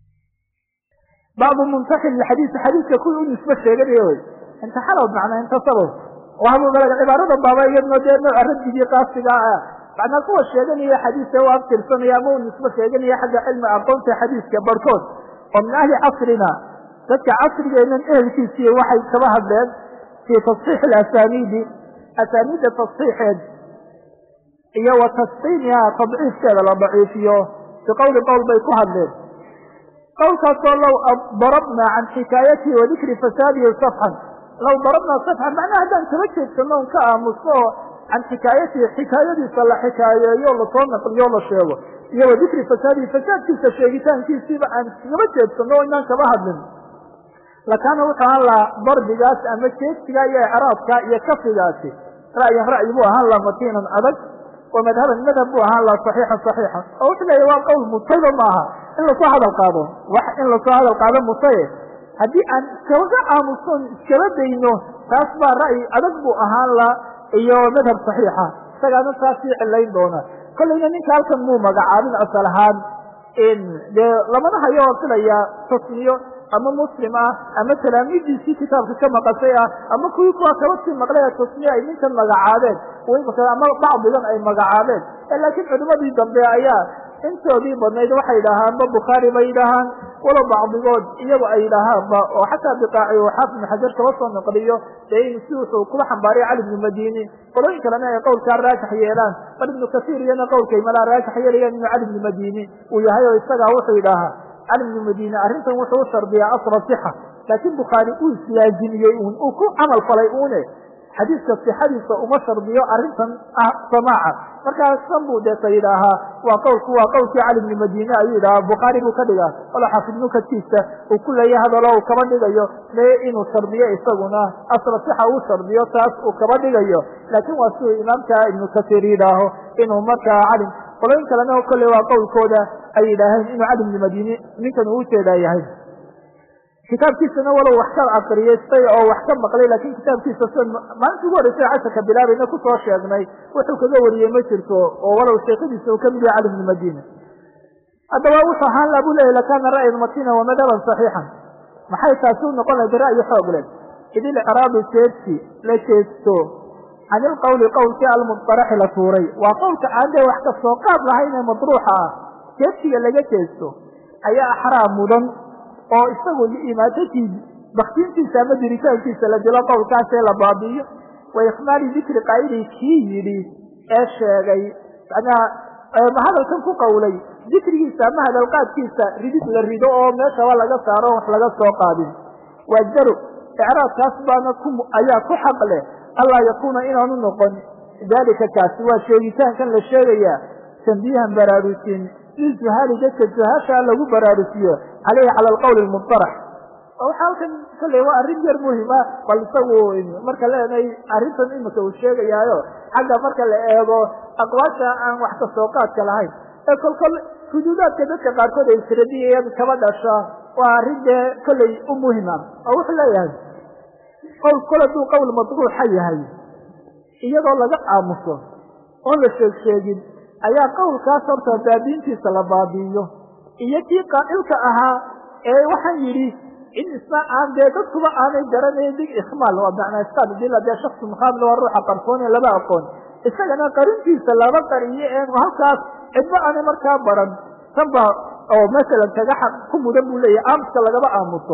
bacdu muntaxil lixadiisi xadiiska kuwii u nisbo sheeganaya wey intaxalow macnaa intasabow wahabugalaga cibaarada baaba iyadno dee nooca raddigii qaasiga ah macnaa kuwa sheeganaya xadiiska u aftirsanaya ama u nisbo sheeganaya xagga cilmi aqoonta xadiiska barhkood oo min ahli casrina dadka casrigeenan ehelkiisii waxay kaba hadleen fii tasxiix alasaniidi asaaniidda tasxiixeed iyo wa tasqiimiha tadciifkeeda la daciifiyo biqowli qowl bay ku hadleen qowlkaasoo low darabna can xikaayatihi wa dikri fasaadihi safxan low darabnaa safxan macnaha haddaan kaba jeedsano on ka aamusno oo can xikaayatihi xikaayadiisa la xikaayeeyo lasoo naqliyo la sheego iyo wa dikri fasaadihi fasaadkiisa sheegitaankiisiiba aan kaba jeedsano o inaan kaba hadlin lakaana wuxuu ahaan lahaa darbigaas ama jeedsiga iyo icraabka iyo kafigaasi ra'yan ra'yi buu ahaan laha matiinan adag wa madhaban madhab buu ahaan laha saxiixan saxiixan oo wuxuu leeya waa qowl mutayba maaha in lasoo hadal qaado wax in lasoo hadal qaado mutaye haddii aan iskaga aamusoon iskaba dayno taas baa ra'yi adag buu ahaan laha iyo madhab saxiixa isagaana taasii cilayn doona kollayna ninka halkan muu magacaabin asal ahaan dee lamana hayo oo filaya tasmiyo ama muslim ah ama talaamiidiisii kitaabka ka maqashay ah ama kuwii kuwa kaba sii maqlay ee tasmiya ay ninkan magacaabeen ama bacdigan ay magacaabeen laakiin culimadii dambe ayaa intoodii badnayd waxay yidhaahaanba bukhaari bay yidhaahaan walow bacdigood iyagu ay yidhaahaanba oo xataa biqaaci oo xaafid ibn xajar kaba soo noqliyo dee in si wuxuu kuba xambaariya cali ibnu madini qolooyin kalena ay qowlkaa raajix yeelaan bal ibnu kasiir iyana qowlkay malaa raajix yeelayaan inuu cali ibnu madini uu yahay oo isagaa wuxuu yidhaahaa cali ibnu madini arrintan wuxuu u shardiyaa asla sixa laakiin bukhaari uu islaazimiyey un uu ku camal falay une xadiiska sixadiisa uma shardiyo arrintan ah samaaca markaa san buu deeta yidhaahaa waa qowlku waa qowlkii cali ibni madine ayuu yidhahaa bukhaari buu ka dhigaa walo xaafid nukadkiisa uu ku leeyahay hadalo uu kaba dhigayo mee inuu shardiyo isaguna asla sixa uu shardiyo taas uu kaba dhigayo laakiin waa siduu imaamka ibnu kasiir yidhaaho inuu markaa cali qolooyin kalena kolley waa qowlkooda ay yidhaaheen inuu cali ibni madine ninkan uu ujeedaa yahay kitaabkiisana walow wax ka akriyastay oo wax ka maqlay laakiin kitaabkiisa sida maalinta ugu horreysay casharka bilaabayna kusoo sheegnay wuxuu kaga wariyey ma jirto oo walow sheekadiisa uu kamid yahay cali ibni madina haddaba wuxuu ahaan la bu leyahy lakana ra'yan matina wa madhaban saxiixan maxay taasi u noqon lahayd ra'yi xoog leh id ilcraabu jeedsi la jeedsto can ilqowli qowlkii almudaraxi la tuuray waa qowlka aan dee wax ka soo qaad lahayn ee madruuxa ah jeedsiga laga jeesto ayaa axraam mudan oo isagu liimaatatii baktiintiisa ama diritaankiisa la dilo qowlkaasee la baabi'iyo wa ikmaali dikri qaa'ilii kii yidhi ee sheegay macnaha hadalkan ku qowlay dikrigiisa ama hadalqaadkiisa ridid la rido oo meeshaba laga saaro wax laga soo qaadin waa daru icraabkaas baana ku ayaa ku xaq leh allaa yakuuna inaanu noqon daalika kaasi waa sheegitaankan la sheegayaa tambiihan baraarusin lizuhaali dadka zuhaashaa lagu baraarusiyo caleyhi cala alqowli almudarax waxaa halkan kalley waa arrin yar muhima bal isagu marka leenahay arrintan imika uu sheegayaayo xagga marka la eego aqwaasha aan wax ka soo qaadka lahayn ee kolkol xuduudaadka dadka qaarkood ay isradiyayaan kaba dhasha waa arrin dee kolley u muhima oo wuxuu leeyahay qowl kol hadduu qowl madruuxa yahay iyadoo laga aamuso oon la sheeg sheegin ayaa qowlkaas horta baabiintiisa la baabi'iyo iyo kii qaa'ilka ahaa ee waxaan yidhi in isna aan dee dadkuba aanay garanayn dig ikhmaal waa macnaa iskaad dila dee shaksi muqaabil waa ruuxa qarsoon ee laba aqoon isagana qarintiisa laba qariyo een halkaas cidba aanay markaa baran tan baa oo masalan kaga xaq ku mudan buu leeyahay aamuska lagaba aamuso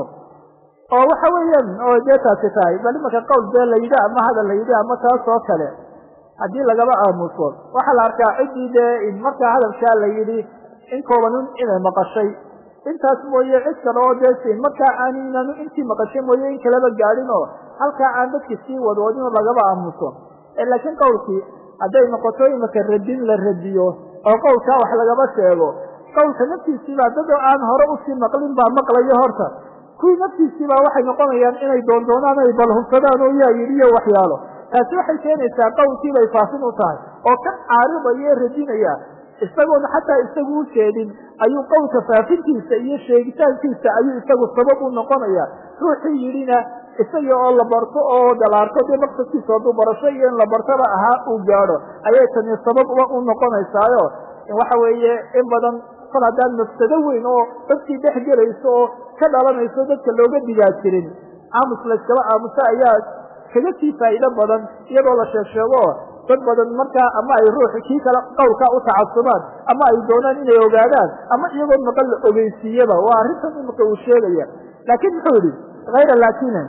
oo waxa weeyaan oo dee taasi tahay bal imanka qowl dee la yidhi ama hadal la yidhi ama taas oo kale haddii lagaba aamuso waxaa la arkaa ciddii dee markaa hadalkaa la yidhi in koobanun inay maqashay intaas mooye cid kale oo dee siin markaa aaninanu intii maqashay mooye in kaleba gaadhin oo halkaa aan dadki sii wadwadin oo lagaba aamuso laakiin qowlkii hadday noqoto imaka radin la radiyo oo qowlkaa wax lagaba sheego qowlka naftiisiibaa dad oo aan hore usii maqlin baa maqlayo horta kuwii naftiisiibaa waxay noqonayaan inay doondoonaan ay balhubsadaan oo yaa yidhi iyo waxyaalo taasi waxay keenaysaa qowlkii bay faafin u tahay oo ka caaridaya ee radinaya isagoona xataa isagu u jeedin ayuu qowlka faafintiisa iyo sheegitaankiisa ayuu isagu sabab u noqonaya ruuxii yidhina isagii oo la barto oo dalaarto dee maqsadkiisa hadduu barasho iyo in la bartaba ahaa uu gaadho ayay tani sabab u noqonaysaayo waxa weeye in badan kol haddaan mafsado weyn oo dadkii dhex gelayso oo ka dhalanayso dadka looga digaa jirin aamus layskaba aamuso ayaa kaga sii faa'iido badan iyadoo la sheeg sheego dad badan markaa ama ay ruux kii kale qowlkaa u tacasubaan ama ay doonaan inay ogaadaan ama iyagoo maqan la ogeysiiyaba waa arrintan imika uu sheegaya laakiin muxuu yihi hayra laakina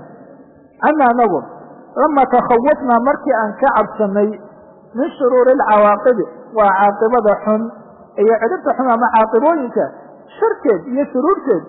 ana anagu lama takhawafnaa markii aan ka cabsanay min shuruuri alcawaaqibi waa caaqibada xun iyo cidhibta xun ama caaqibooyinka sharkeed iyo shuruurteed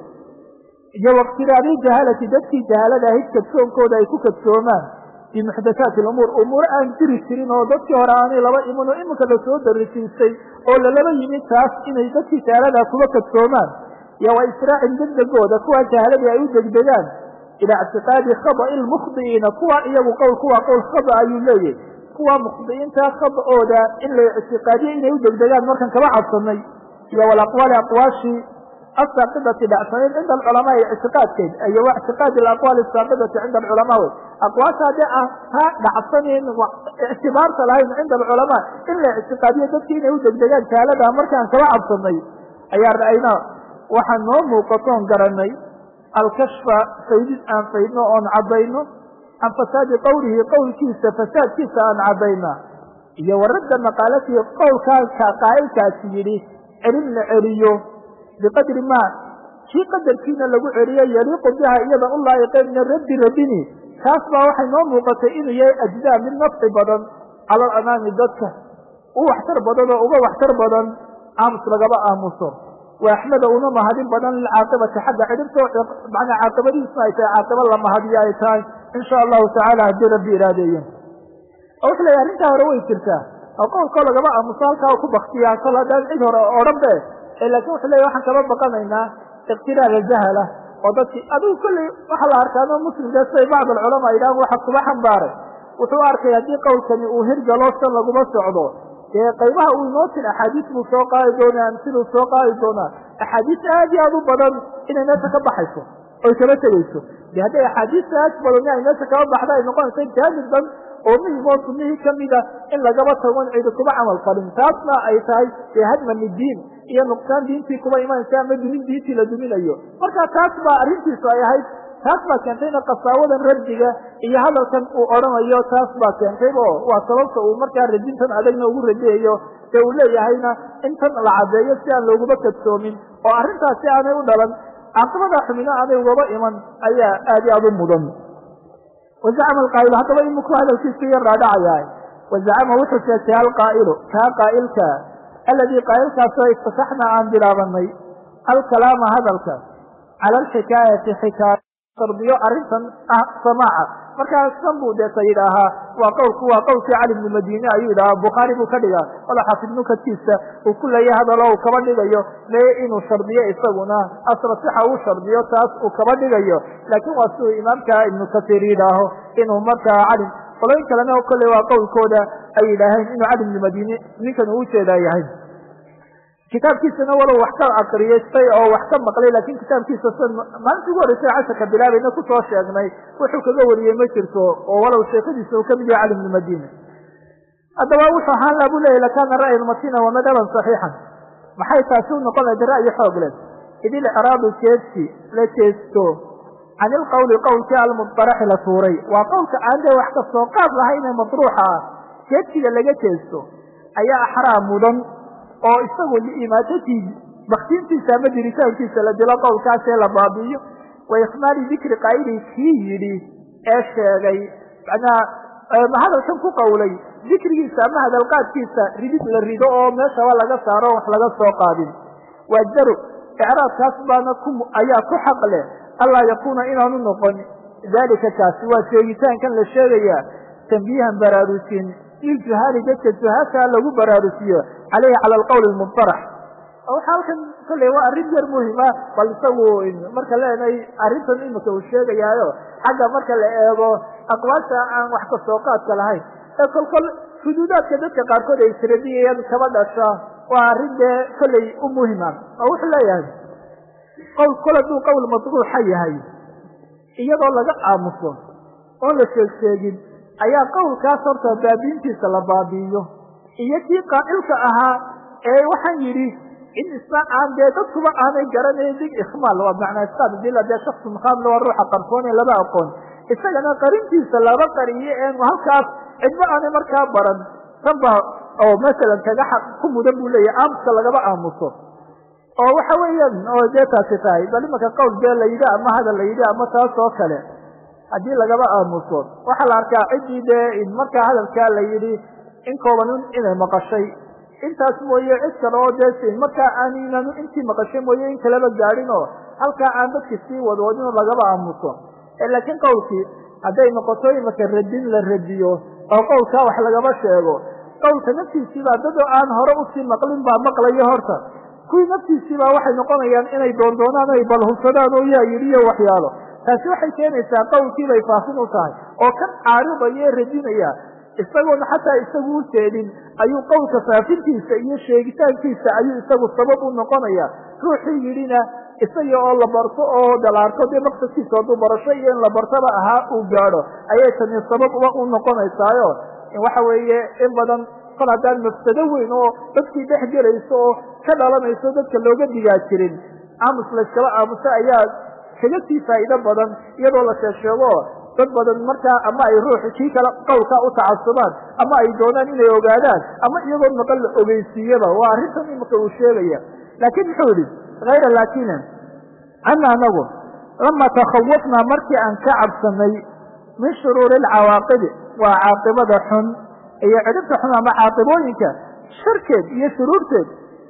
iyo waktiraari jahalati dadkii jahalada ahayd kadsoonkooda ay ku kadsoomaan fii muxdathaati alumuur umuuro aan jiri jirin oo dadkii hore aanay laba imin oo iminka lasoo darisiisay oo lalaba yimid taas inay dadkii jahalada kuba kadsoomaan iyo wa israacin degdegooda kuwa jahaladii ay u degdegaan ilaa ictiqaadi khada'i lmukhdi'iina kuwa iyagu qowl kuwa qowl khada ayuu leeyahy kuwa mukhdi'iinta khada'ooda in la ictiqaadiyo inay u degdegaan markan kaba cabsanay iyo walaqwaali aqwaashii asaaqidati dhacsaneed cinda alculamaa ictiqaadkeed iyo wa ictiqaadi alaqwaali asaaqidati cinda alculamaa wey aqwaasha haddii aan taa dhacsaneyn ictibaarta lahayn cinda alculamaa in la ictiqaadiyo dadkii inay u degdegaan jaalada markaan kaba cabsanay ayaa ra'aynaa waxaan noo muuqatoon garanay alkashfa faydid aan faydno oon cadayno can fasaadi qowlihi qowlkiisa fasaadkiisa aan cadayna iyo waradda maqaalatihi qowlkaaka qaa'ilkaasi yidhi celin la celiyo biqadri maa kii qadarkiina lagu celiyo yaliiqu biha iyada u laa'iqeen min raddi radini kaas baa waxay noo muuqatay inuu yahay ajdaa mid nafci badan cala alamaami dadka u waxtar badan oo uga waxtar badan aamus lagaba aamuso wa axmeda una mahadin badan lilcaaqibati xagga cidhibto manaa caaqibadiisna ay tahay caaqiba la mahadiyo ay tahay in sha allahu tacaala haddii rabbi iraadeeyen oo wuxu leeyahy arrintaa hore way jirtaa oo qowlkoo lagaba aamuso halkaa ku baktiyaa kol haddaan cid hore odhan be laakin wuxu leeyahy waxaan kaba baqanaynaa iqtiraara jahala oo dadkii adigu kolley waxaa la arkaano muslimka siday bacd alculamaa yidhahan waxa kuba xambaaray wuxuu arkay haddii qowlkani uu hirgalo san laguma socdo dee qaybaha uu inoo tin axaadiis buu soo qaadi doonaa amsiluu soo qaadi doonaa axaadiis aad iyo aad u badan inay meesha ka baxayso oy kaba tegeyso de hadday axaadiista aad badani ay meesha kaba baxda ay noqonaysa jaamid dan oo muhim oo sunnihii kamida in lagaba tagon cidi kuba camal falin taasna ay tahay dee hadman diin iyo nuqsaan diintii kuba imanaysa ama dumin diintii la duminayo marka taas baa arrintiisu ay ahayd taas baa keentayna qasaawadan raddiga iyo hadalkan uu odhanayo taas baa keentay oo waa sababta uu markaa radintan adagna ugu radiyayo dee uu leeyahayna intan la caddeeyo si aan looguba kadsoomin oo arrintaasi aanay u dhalan caaqibada xumina aanay ugaba iman ayaa aad i aad u mudan wazacama alqaa'ilu haddaba iminku hadalkiisu yar raadhacayaa wazacama wuxuu sheegtay alqaa'ilu kaa qaa'ilka alladii qaa'ilkaasoo iftasaxnaa aan bilaabanay alkalaama hadalka cala alxikaayati xikaaya sardiyo arrintan ah samaaca markaas san buu deeta yidhaahaa waa qowlku waa qowlkii cali bnu madiine ayuu yidhahaa bukhaari buu ka dhigaa wala xaafid nukadkiisa uu ku leeyahay hadalo uu kaba dhigayo mee inuu shardiyo isaguna asra sixa uu shardiyo taas uu kaba dhigayo laakiin waa siduu imaamka ibnu kasiir yidhaaho inuu markaa cali qolooyin kalena kolley waa qowlkooda ay yidhaaheen inuu cali bnu madiine ninkan uu ujeedaa yahay kitaabkiisana walow wax ka akriyastay oo wax ka maqlay lakin kitaabkiisa s maalintii ugu horreysay casharka bilaabayna kusoo sheegnay wuxuu kaga wariyey ma jirto oo walow sheekadiisa uu kamid yahay cali bnu madina haddaba wuxuu ahaan la bu leyahy lakana ra'yan matina wa madhaban saxiixan maxay taasi u noqon lahayd ra'yi xoog leh id ilcraadu jeedsi la jeesto can ilqowli qowlkii almudaraxi la tuuray waa qowlka aan dee wax kastoo qaad lahaynee madruuxa ah jeedsiga laga jeesto ayaa axraa mudan oo isagu liimaatatii baktiintiisa ama diritaankiisa la dilo qowlkaasee la baabi'iyo wa ikmaali dikri qaa'ilii kii yidhi ee sheegay macnaha hadalkan ku qowlay dikrigiisa ama hadalqaadkiisa ridid la rido oo meeshaba laga saaro wax laga soo qaadin waa jaru icraadkaas baana ku ayaa ku xaq leh allaa yakuuna inaanu noqon dalika kaasi waa sheegitaankan la sheegayaa tambiihan baraarusin liljuhaali dadka juhaasha lagu baraarusiyo caleyhi cala alqowl almudarax waxaa halkan kolley waa arrin yar muhima bal isagu marka leenahay arrintan imika uu sheegayaayo xagga marka la eego aqwaasha aan wax kasoo qaadka lahayn ee kolkol xuduudaadka dadka qaarkood ay tiradiyayaan kaba dhasha waa arrin dee kolley u muhima oo wuxuu leeyahay qowl kol hadduu qowl madruuxa yahay iyadoo laga aamuso oon la sheeg sheegin ayaa qowlkaas horta baabiintiisa la baabi'iyo iyo kii qaa'ilka ahaa ee waxaan yidhi in isna aan dee dadkuba aanay garanayn dig ikhmaal waa macnaa iskaad dila dee shaksu mukhaamil waa ruuxa qarsoone laba aqoon isagana qarintiisa laba qariyo een halkaas cidba aanay markaa baran tan ba oo masalan kaga ku mudan buu leeyahy aamuska lagaba aamuso oo waxa weeyaan oo dee taasi tahay bal imanka qowl dee la yidhi ama hadal la yidhi ama taas oo kale haddii lagaba aamuso waxaa la arkaa ciddii dee markaa hadalkaa la yidhi in kooban inay maqashay intaas mooye cid kale oo dee markaa aaninanu intii maqashay mooye in kaleba gaadhin oo halkaa aan dadki sii wadwadinoo lagaba aamuso laakiin qowlkii hadday noqoto imaka radin la radiyo oo qowlkaa wax lagaba sheego qowlka naftiisiibaa dadoo aan hore usii maqlin baa maqlayo horta kuwii naftiisiibaa waxay noqonayaan inay doondoonaan ay balhubsadaan oo yaa yidhi iyo waxyaalo taasi waxay keenaysaa qowlkiibay faafin u tahay oo kan caaridaya ee radinaya isagoona xataa isagu u jeedin ayuu qowlka faafintiisa iyo sheegitaankiisa ayuu isagu sabab u noqonaya ruuxii yidhina isaga oo la barto oo dalaarto dee maqsadkiisa hadduu barasho iyo in la bartaba ahaa uu gaadho ayay tani sabab uba u noqonaysaayo waxa weeye in badan kol haddaan mafsado weyn oo dadkii dhex gelayso oo ka dhalanayso dadka looga digaa jirin aamus layskala aamuso ayaa kaga sii faa'iido badan iyadoo la sheegsheego dad badan markaa ama ay ruux kii kale qowlkaa u tacasubaan ama ay doonaan inay ogaadaan ama iyagoo maqan la ogeysiiyaba waa arrintan imika uu sheegaya laakiin muxuu yihi hayra laakina ana anagu lama takhawafnaa markii aan ka cabsanay min shuruuri alcawaaqibi waa caaqibada xun iyo cidhibta xun ama caaqibooyinka sharkeed iyo shuruurteed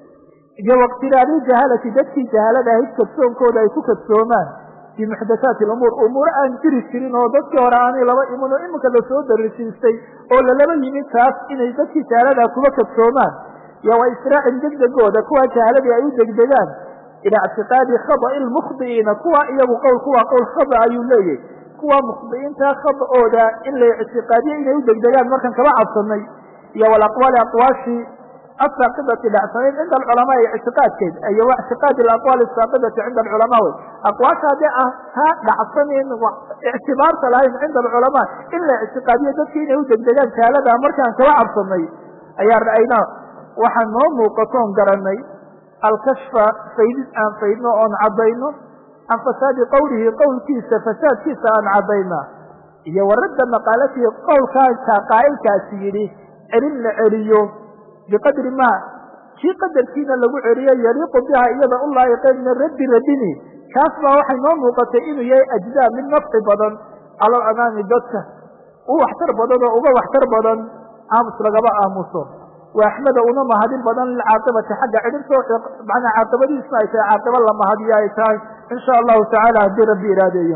iyo waqtiraari jahalati dadkii jahalada ahayd kadsoonkooda ay ku kadsoomaan fi muxdathaati alumuur umuuro aan jiri jirin oo dadkii hore aanay laba iman oo iminka lasoo darisiistay oo lalaba yimid taas inay dadkii jahalada kuba kadsoomaan iyo wa israacin degdegooda kuwa jahaladii ay u degdegaan ilaa ictiqaadi khada'i lmukhdi'iina kuwa iyagu qowl kuwa qowl khada ayuu leeyahy kuwa mukhdi'iinta khada'ooda in la ictiqaadiyo inay u degdegaan markan kaba cabsanay iyo walaqwaali aqwaashii asaaqidati dhacsanayd cinda alculamaa ictiqaadkeed iyo wa ictiqaadi alaqwaali asaaqidati cinda alculamaa wey aqwaasha haddii ah ha dhacsanin ictibaarta lahayn cinda alculamaa in la ictiqaadiyo dadki inay u degdegaan jaalada markaan kaba cabsanay ayaa ra'aynaa waxaan noo muuqatoon garanay alkashfa faydid aan faydno oon caddayno can fasaadi qowlihi qowlkiisa fasaadkiisa aan caddayna iyo waradda maqaalatihi qowlkaaka qaa'ilkaasi yidhi celin la celiyo biqadri maa kii qadarkiina lagu celiyo yaliiqu biha iyada u laayiqeen min raddi radini kaas baa waxay noo muuqatay inuu yahay ajdaa mid nafci badan cala alamaami dadka u waxtar badan oo uga waxtar badan aamus lagaba aamuso wa axmeda una mahadin badan lilcaaqibati xagga cidhibto manaa caaqibadiisna ay tahay caaqibo la mahadiyo ay tahay insha allahu tacaala haddii rabbi iraadeeyo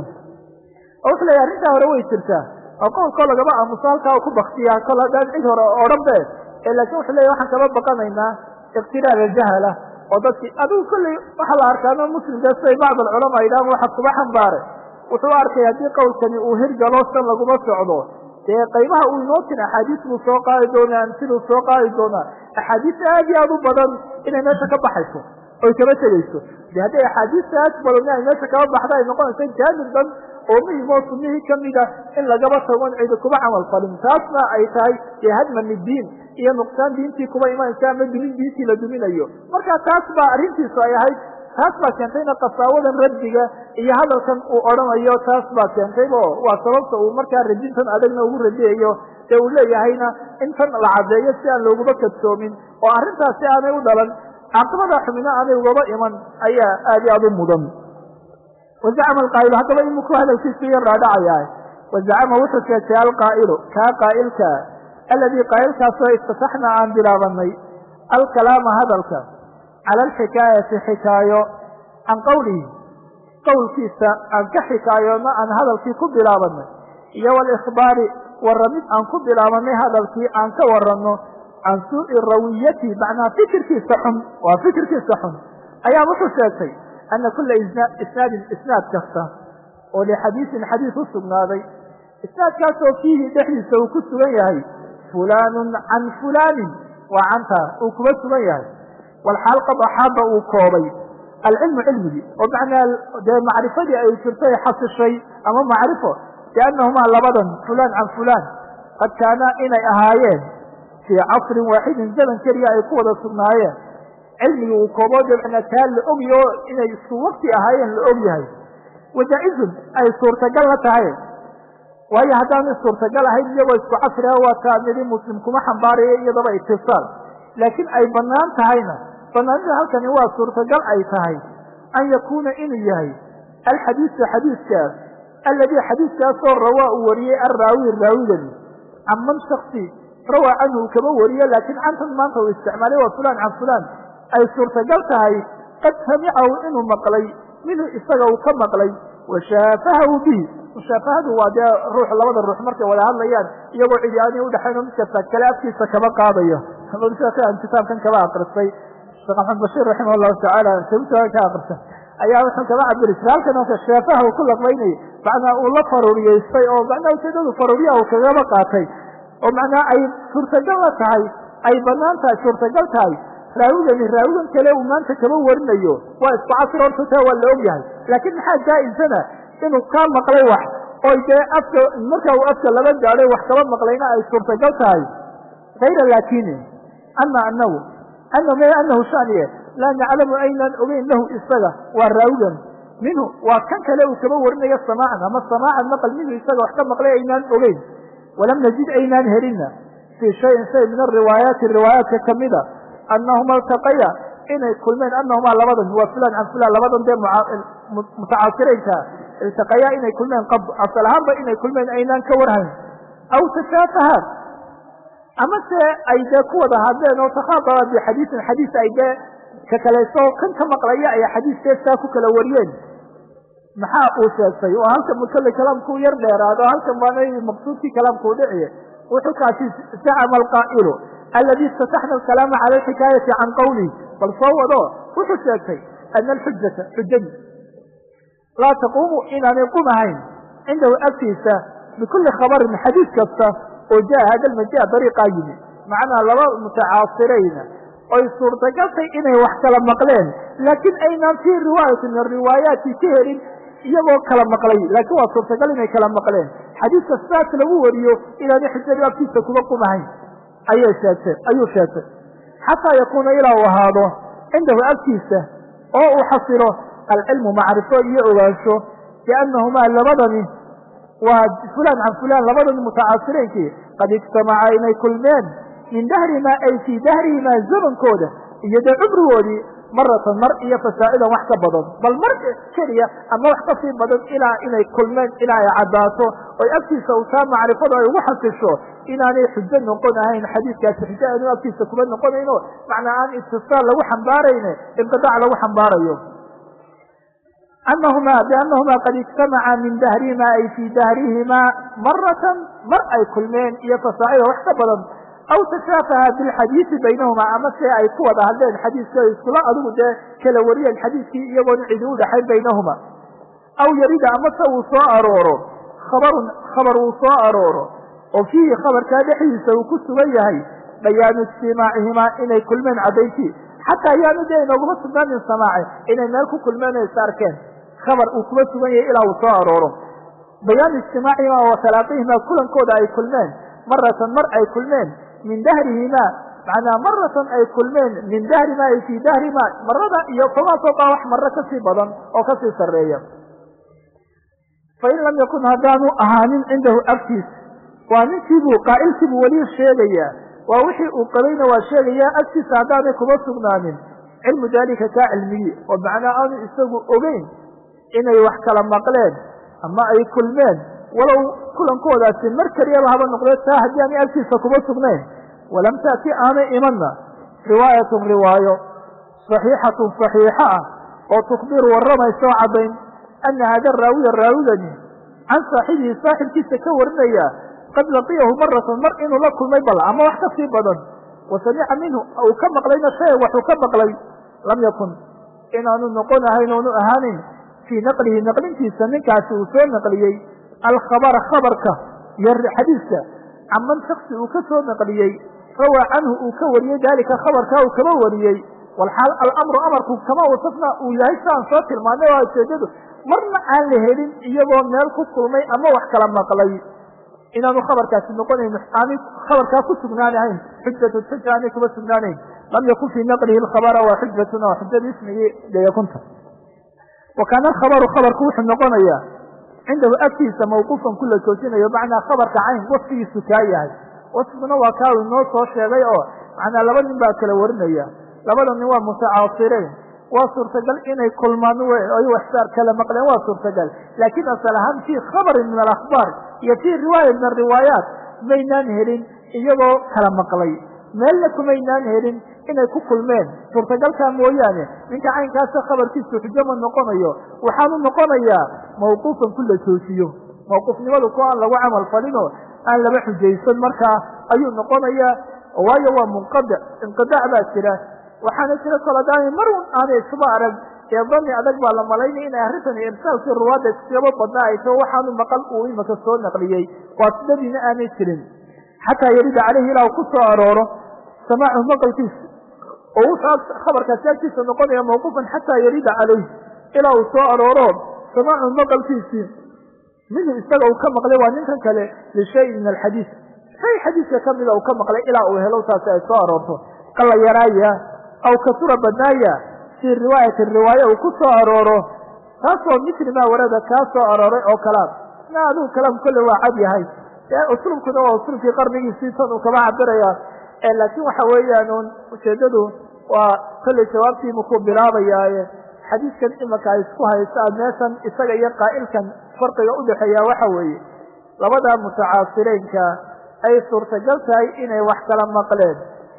oo wuxuu leeyahy arrintaa hore way jirtaa oo qowlkoo lagaba aamuso halkaa ku baktiyaa kol haddaan cid hore odhan be laakiin wuxuu leeyahy waxaan kaba baqanaynaa iqtiraar aljahala oo dadkii adigu kolley waxaa la arkaano muslimka siday bacd alculamaa yidhahan waxa kuba xambaare wuxuu arkay haddii qowlkani uu hirgalo san laguma socdo dee qaybaha uu inoo tin axaadiis buu soo qaadi doonaa amsiluu soo qaadi doonaa axaadiis aad iyo aad u badan inay meesha ka baxayso oy kaba tegeyso de hadday axaadiista aad badan ay meesha kaba baxda ay noqonayso jaanib dhan oo muhim oo sunnihii kamida in lagaba tagon cidi kuba camal falin taasna ay tahay dee hadman diin iyo nuqsaan diintii kuba imanaysa ama dumin diintii la duminayo marka taas baa arrintiisu ay ahayd taas baa keentayna qasaawadan raddiga iyo hadalkan uu odhanayo taas baa keentaybo waa sababta uu markaa radintan adagna ugu radiyayo dee uu leeyahayna in tan la caddeeyo si aan looguba kadsoomin oo arrintaasi aanay u dhalan caaqibada xumina aanay ugaba iman ayaa aad iyo aad u mudan wazacama alqaa'ilu haddaba iminku hadalkiisu yar raadhacayaa wazacama wuxuu sheegtay alqaa'ilu kaa qaa'ilka alladii qaa'ilkaasoo istataxnaa aan bilaabanay alkalaama hadalka cala alxikaayati xikaayo can qowlihi qowlkiisa aan ka xikaayoona aan hadalkii ku bilaabanay iyo walikhbaari warramid aan ku bilaabanay hadalkii aan ka waranno can suu'i rawiyati macnaa fikirkiisa xun waa fikirkiisa xun ayaa wuxuu sheegtay ana kula isnaadin isnaad kasta oo lixadiisin xadiis u sugnaaday isnaadkaasoo fiihi dhexdiisa uu ku sugan yahay fulaanun can fulaanin waa cantaa uu kuba sugan yahay walxaal qad axaaba uu koobay alcilmu cilmigii oo macnaa dee macrifadii ay jirtay xasishay ama macrifo biannahumaa labadan fulaan can fulaan qad kaanaa inay ahaayeen fii casrin waaxidin zaman keliya ay ku wada sugnaayeen cilmigii uu kooboo dabcna taa la ogyo inay isku wakti ahaayeen la og yahay wajaa-izun ay suurtagal la tahay waayo haddaanu suurtagal ahayn iyagoo isku casriga waa taa nidi muslim kuma xambaarayo iyadaba itisaal laakiin ay banaan tahayna banaanida halkani waa suurtagal ay tahay an yakuuna inuu yahay alxadiisu xadiiskaas alladii xadiiskaasoo rawaa uu wariyey alraawi raawigani can man shaksi rawaa canhu uu kama wariyo laakiin cantan maanta uu isticmaalay waa fulaan can fulaan ay suurtagal tahay qad samicahu inuu maqlay minhu isaga uu ka maqlay washaafahahu bihi mushaafahadu waa dee ruux labada ruux markay wada hadlayaan iyagoo cidi aanay udhexayn oo mid kasta kale afkiisa kama qaadayo aan kitaabkan kaba akristay sheekh maxamed bashiir raximah llahu tacaala sababta ka akristay ayaa wuxuu kaba cabiri jiray halkan oo shaafaha uu ku laqbaynayay macnaa uu la faruuriyeystay oo macnaa ujeedadu faruuriyaha uu kagaba qaatay oo macnaa ay suurtagal la tahay ay banaan tahay suurtagal tahay raawigani raawigan kale uu maanta kaba warinayo waa isku casr horta taa waa la og yahay laakiin maxaa jaa-isana inuu ka maqlay wax oy dee afka marka uu afka laba gaadhay wax kaba maqlayna ay suurtagal tahay hayra laakini ama anahu ana me anahu shaniye laa naclamu aynaan ogeyn lahu isaga waa raawigan minhu waa kan kale uu kaba warinayo samaacan ama samaacan maqal minhu isaga wax ka maqlay aynaan ogeyn walam najid aynaan helina fii shayin shay min ariwaayaati riwaayaadka kamida anahuma altaqaya inay kulmeen anahumaa labadan waa fulan can fulan labadan dee mutacaasiraynka iltaqayaa inay kulmeen qab asal ahaanba inay kulmeen aynaan ka warhayn aw tashaafahaan ama se ay dee ku wada hadleen oo takhaadaba bixadiisin xadiis ay dee ka kalayso kan ka maqlaya ay xadiiskeestaa ku kala wariyeen maxaa uu sheegtay oo halkan mukale kalaamkuu yar dheeraado halkan baana maqsuudkii kalaamkuu dhiciye wuxuu kaasi zacama alqaa'ilu aladi istataxna alkalaama cala alxikaayati can qawlihi bal soo wado wuxuu sheegtay ana alxujata xujadi laa taquumu inaanay qumahayn cindahu agtiisa bikulli khabarin xadiis kasta oo jaa hada lmaja dariiqaa yimi macnaa laba mutacaasirayna oy suurtagaltay inay wax kala maqleen laakiin aynaan fii riwaayati min ariwaayaati ka helin iyagoo kala maqlay laakiin waa suurtagal inay kala maqleen xadiiska sidaas lagu wariyo inaanay xujadu agtiisa kuba qumahayn ayay sheegtay ayuu sheegtay xataa yakuuna ilaa uu ahaado cindahu agtiisa oo uu xasilo alcilmu macrifo iyo ogaansho biannahumaa labadani waa fulaan can fulaan labadani mutacaasireynkii qad ijtamaca inay kulmeen min dahrimaa ay fii dahrihimaa zamankooda iyo dee cumrigoodii maratan mar iyo fasaa'idan wax ka badan bal mar keliya ama wax ka sii badan ilaa inay kulmeen ilaa ay caddaato oy agtiisa u taa macrifadu ay ugu xasisho inaanay xujo noqon ahayn xadiiskaasi xujo aanu agtiisa kuma noqonayno macnaa aan istisaal lagu xambaarayne inqidaac lagu xambaarayo anahumaa biannahumaa qad ijtamaca min dahrihimaa ay fii dahrihimaa maratan mar ay kulmeen iyo fasaacida wax ka badan aw tashaafaha bilxadiisi baynahumaa ama se ay ku wada hadleen xadiiskii ay iskula adigu dee kala wariyeen xadiiskii iyagoona cidi u dhexayn baynahuma aw yarida ama se uu soo arooro khabarun khabar uu soo arooro oo fiihi khabarkaa dhexdiisa uu ku sugan yahay bayaanu ijtimaacihimaa inay kulmeen caddayntii xataa ayaanu dee inooguma sugnaanin samaace inay meel ku kulmeen o is arkeen khabar uu kuma sugan yahay ilaa uu soo arooro bayaanu ijtimaacihimaa wa talaaqihimaa kulankooda ay kulmeen maratan mar ay kulmeen min dahrihimaa macnaa maratan ay kulmeen min dahrimaa ay fii dahrimaa marada iyo kamaasoo baa wax marro kasii badan oo kasii sarreeya fain lam yakun haddaanu ahaanin cindahu agtiis waa ninkiibuu qaa'ilkiibuu weli sheegayaa waa wixii uu qabayna waa sheegayaa agtiisa haddaanay kuma sugnaanin cilmu daalika kaa cilmigii oo macnaa aanu isagu ogeyn inay wax kala maqleen ama ay kulmeen walow kulankoodaasi mar keliyaba haba noqdee taa haddii aanay agtiisa kuma sugnayn walam taati aanay imanna riwaayatun riwaayo saxiixatun saxiixa ah oo tukbiru warramaysa oo caddayn ana hada raawiya raawigani can saaxibihi saaxibkiisa ka warinaya qad laqiyahu maratan mar inuu la kulmay bal ama wax ka sii badan wa samica minhu uu ka maqlayna shay waxuu ka maqlay lam yakun inaanu noqon ahayn oonu ahaanin fii naqlihi naqlintiisa ninkaasi uu soo naqliyey alkhabara khabarka iyo xadiiska caman shaksi uu ka soo naqliyey rawaa canhu uu ka wariyey daalika khabarkaa uu kama wariyey walxaal alamru amarku kama wasafna uu yahay sidaan soo tilmaanay waa ujeedadu marna aan la helin iyagoo meel ku kulmay ama wax kala maqlay inaanu khabarkaasi noqonayn aanay khabarkaa ku sugnaanahayn xujatu xuja aanay kuma sugnaanayn lam yakun fii naqlihi lkhabara waa xujatun oo xujada ismigii deekunta wa kaana alkhabaru khabarku wuxuu noqonayaa cindahu agtiisa mawquufan kula joojinayo macnaa khabarka cayn wasfigiisu kaa yahay wasfiguna waa kaa inoo soo sheegay oo macnaa laba nin baa kala warinaya labada nin waa mutacaasireen waa suurtagal inay kulmaan ay waxsaar kala maqleen waa suurtagal laakiin asal ahaan fii khabarin min alakhbaar iyo fii riwaaya min ariwaayaat maynaan helin iyagoo kala maqlay meelna kumaynaan helin inay ku kulmeen suurtagalkaa mooyaane ninka caynkaasa khabarkiisu xujo ma noqonayo waxaanu noqonayaa mawquufan ku la joojiyo mawquufnimadu ku aan lagu camal falinoo aan laba xujaysan markaa ayuu noqonayaa waayo waa munqadic inqidaac baa jira waxaana jira koladaani mar un aanay isuba arag ee dani adag baa la malaynaya inay arrintan irsaalkii ruwaadda iskaba badnaa ay tao waxaanu maqal uu imaka soo naqliyey waa sidadiina aanay jirin xataa yarida caleyhi ilaa uu ku soo arooro samaacu maqalkiisa oo wuxuu khabarkaasi agtiisa noqonaya mawquufan xataa yarida caleyh ilaa uu soo arooro samaacu maqalkiisii minhu isaga uu ka maqlay waa ninkan kale lishayin min alxadiis shay xadiiska kamida uu ka maqlay ilaa uu helo taasi ay soo aroorto qala yaraaya aw kasura badnaaya fii riwaayati riwaaya uu ku soo arooro taasoo mitli maa warada kaa soo arooray oo kalaam na adigu kalaam kolle waa cad yahay uslubkuna waa uslubkii qarnigiisii tan uu kaba cabiraya laakiin waxa weeyaan un ujeedadu waa kolley jawaabtiimu ku bilaabayaaye xadiiskan imaka ay isku haystaan meeshan isaga iyo qaa'ilkan farqiga udhexeeya waxa weeye labada mutacaasireenka ay suurtagal tahay inay wax kala maqleen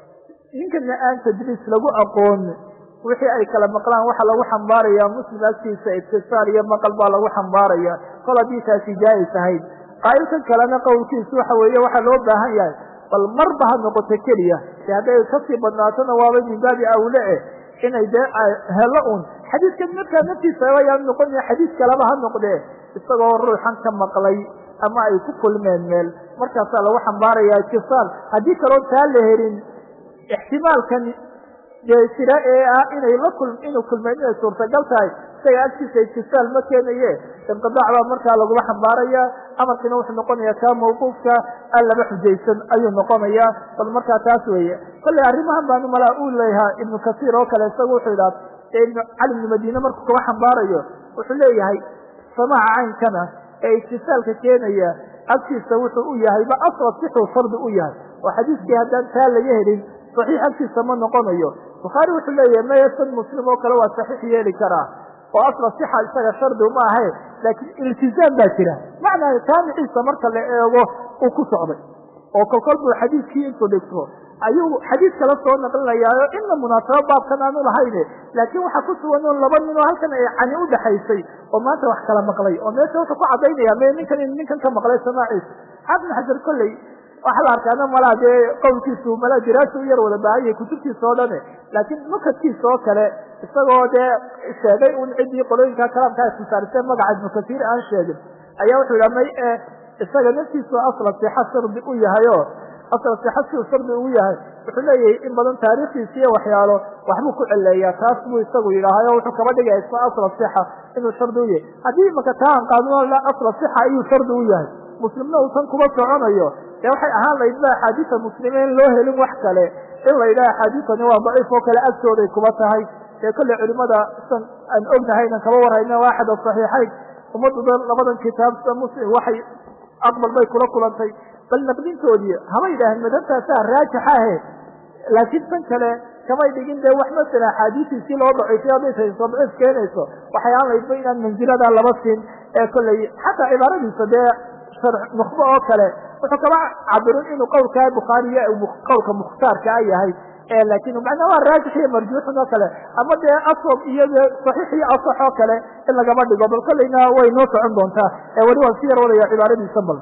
ninkana aan tadriis lagu aqoon wixii ay kala maqlaan waxa lagu xambaaraya muslim agtiisa ibtisaal iyo maqal baa lagu xambaaraya kol haddii taasi jaais ahayd qaa'ilkan kalena qowlkiisu waxa weeye waxaa loo baahan yahay bal marba ha noqoto keliya de hadday kasii badnaatona waaba min baabi awle eh inay dee helo un xadiiskan markaa naftiisa ayaan noqon xadiis kaleba ha noqdee isagoo ruuxan ka maqlay ama ay ku kulmeen meel markaasaa lagu xambaaraya itisaal haddii kaloo taa la helin ixtimaalkan dee jira ee ah inay la kul inuu kulmeen inay suurtagal tahay isaga agtiisa itisaal ma keenaye inqidaac baa markaa lagula xambaaraya amarkiina wuxuu noqonaya kaa mawquufka aan laba xujaysan ayuu noqonaya bal markaa taas weeye kolley arrimahan baanu malaa uu leeyahaa ibnu kasiir oo kale isagu wuxuu idhaha ibnu cali ibnu madiine markuu kaba xambaarayo wuxuu leeyahay samaaca caynkana ee itisaalka keenaya agtiisa wuxuu u yahay ba asla sixuu fardi u yahay oo xadiiskii haddaan taa laga helin saxiix agtiisa ma noqonayo bukhaari wuxuu leeyahay maya san muslim oo kale waa saxiix yeeli karaa oo asla sixa isaga shardi ma ahayn laakiin iltizaam baa jira macnaa taamiciisa marka la eego uu ku socday oo kolkol buu xadiiskii intuu dhigto ayuu xadiis kala soo naqlinayaayo inna munaasabo baabkan aanu lahayne laakiin waxaa ku sugan un laba nin oo halkan ay cani udhaxaysay oo maanta wax kala maqlay oo meesha wuxuu ku cadaynaya me ninkan ninkan ka maqlay samaaciisa xaafid xajar kolley waxaa la arkaana malaa dee qowlkiisu malaa diraasa u yar wada baahanyay kutubtiisa oo dhane laakiin nukadkiisa oo kale isagoo dee sheegay un ciddii qolooyinka kalaamka istisaarisee magaca ibnu kasiir aan sheegin ayaa wuxuu yidhaha may e isaga naftiisu asla sixa shardi u yahay o asla sixa siu shardi ugu yahay wuxuu leeyahay in badan taariikhdiisa iyo waxyaalo waxbuu ku celeeyaa taas buu isagu yidhaahay o wuxuu kaba dhigaya isma asla sixa inuu shardi u yahay haddii imaka taa aan qaadno asla sixa ayuu shardi u yahay muslimna uusan kuba soconayo dee waxay ahaan lahayd ba axaadiisa muslimiin loo helin wax kale in la yidhaha axaadiisani waa daciif oo kale agtooday kuba tahay ee kolley culimada san aan ognahaynan kaba warhayna waa axad asaxiixayn ummadduda labadan kitaab sida muslim waxay aqbal bay kula kulantay bal naqdintoodii haba yidhaaheen madhabtaasaa raajixa ahe laakiin tan kale kamay dhigin dee wax masala axaadiisiisii loo daciifay hadday tayso daciif keenayso waxay aan laydba inaan mansilada laba siin ee kolley xataa cibaaradiisa dee nukhbo oo kale wuxuu kaba cabirin inuu qowlkaa bukhaariya qowlka mukhtaarka a yahay laakin macnaa waa raajix iyo marjuuxun oo kale ama dee aswab iyo dee saxiix iyo asax oo kale in lagaba dhigo bal kolleyna way noo socon doontaa weli waan si yar wadaya cibaaradiisa bal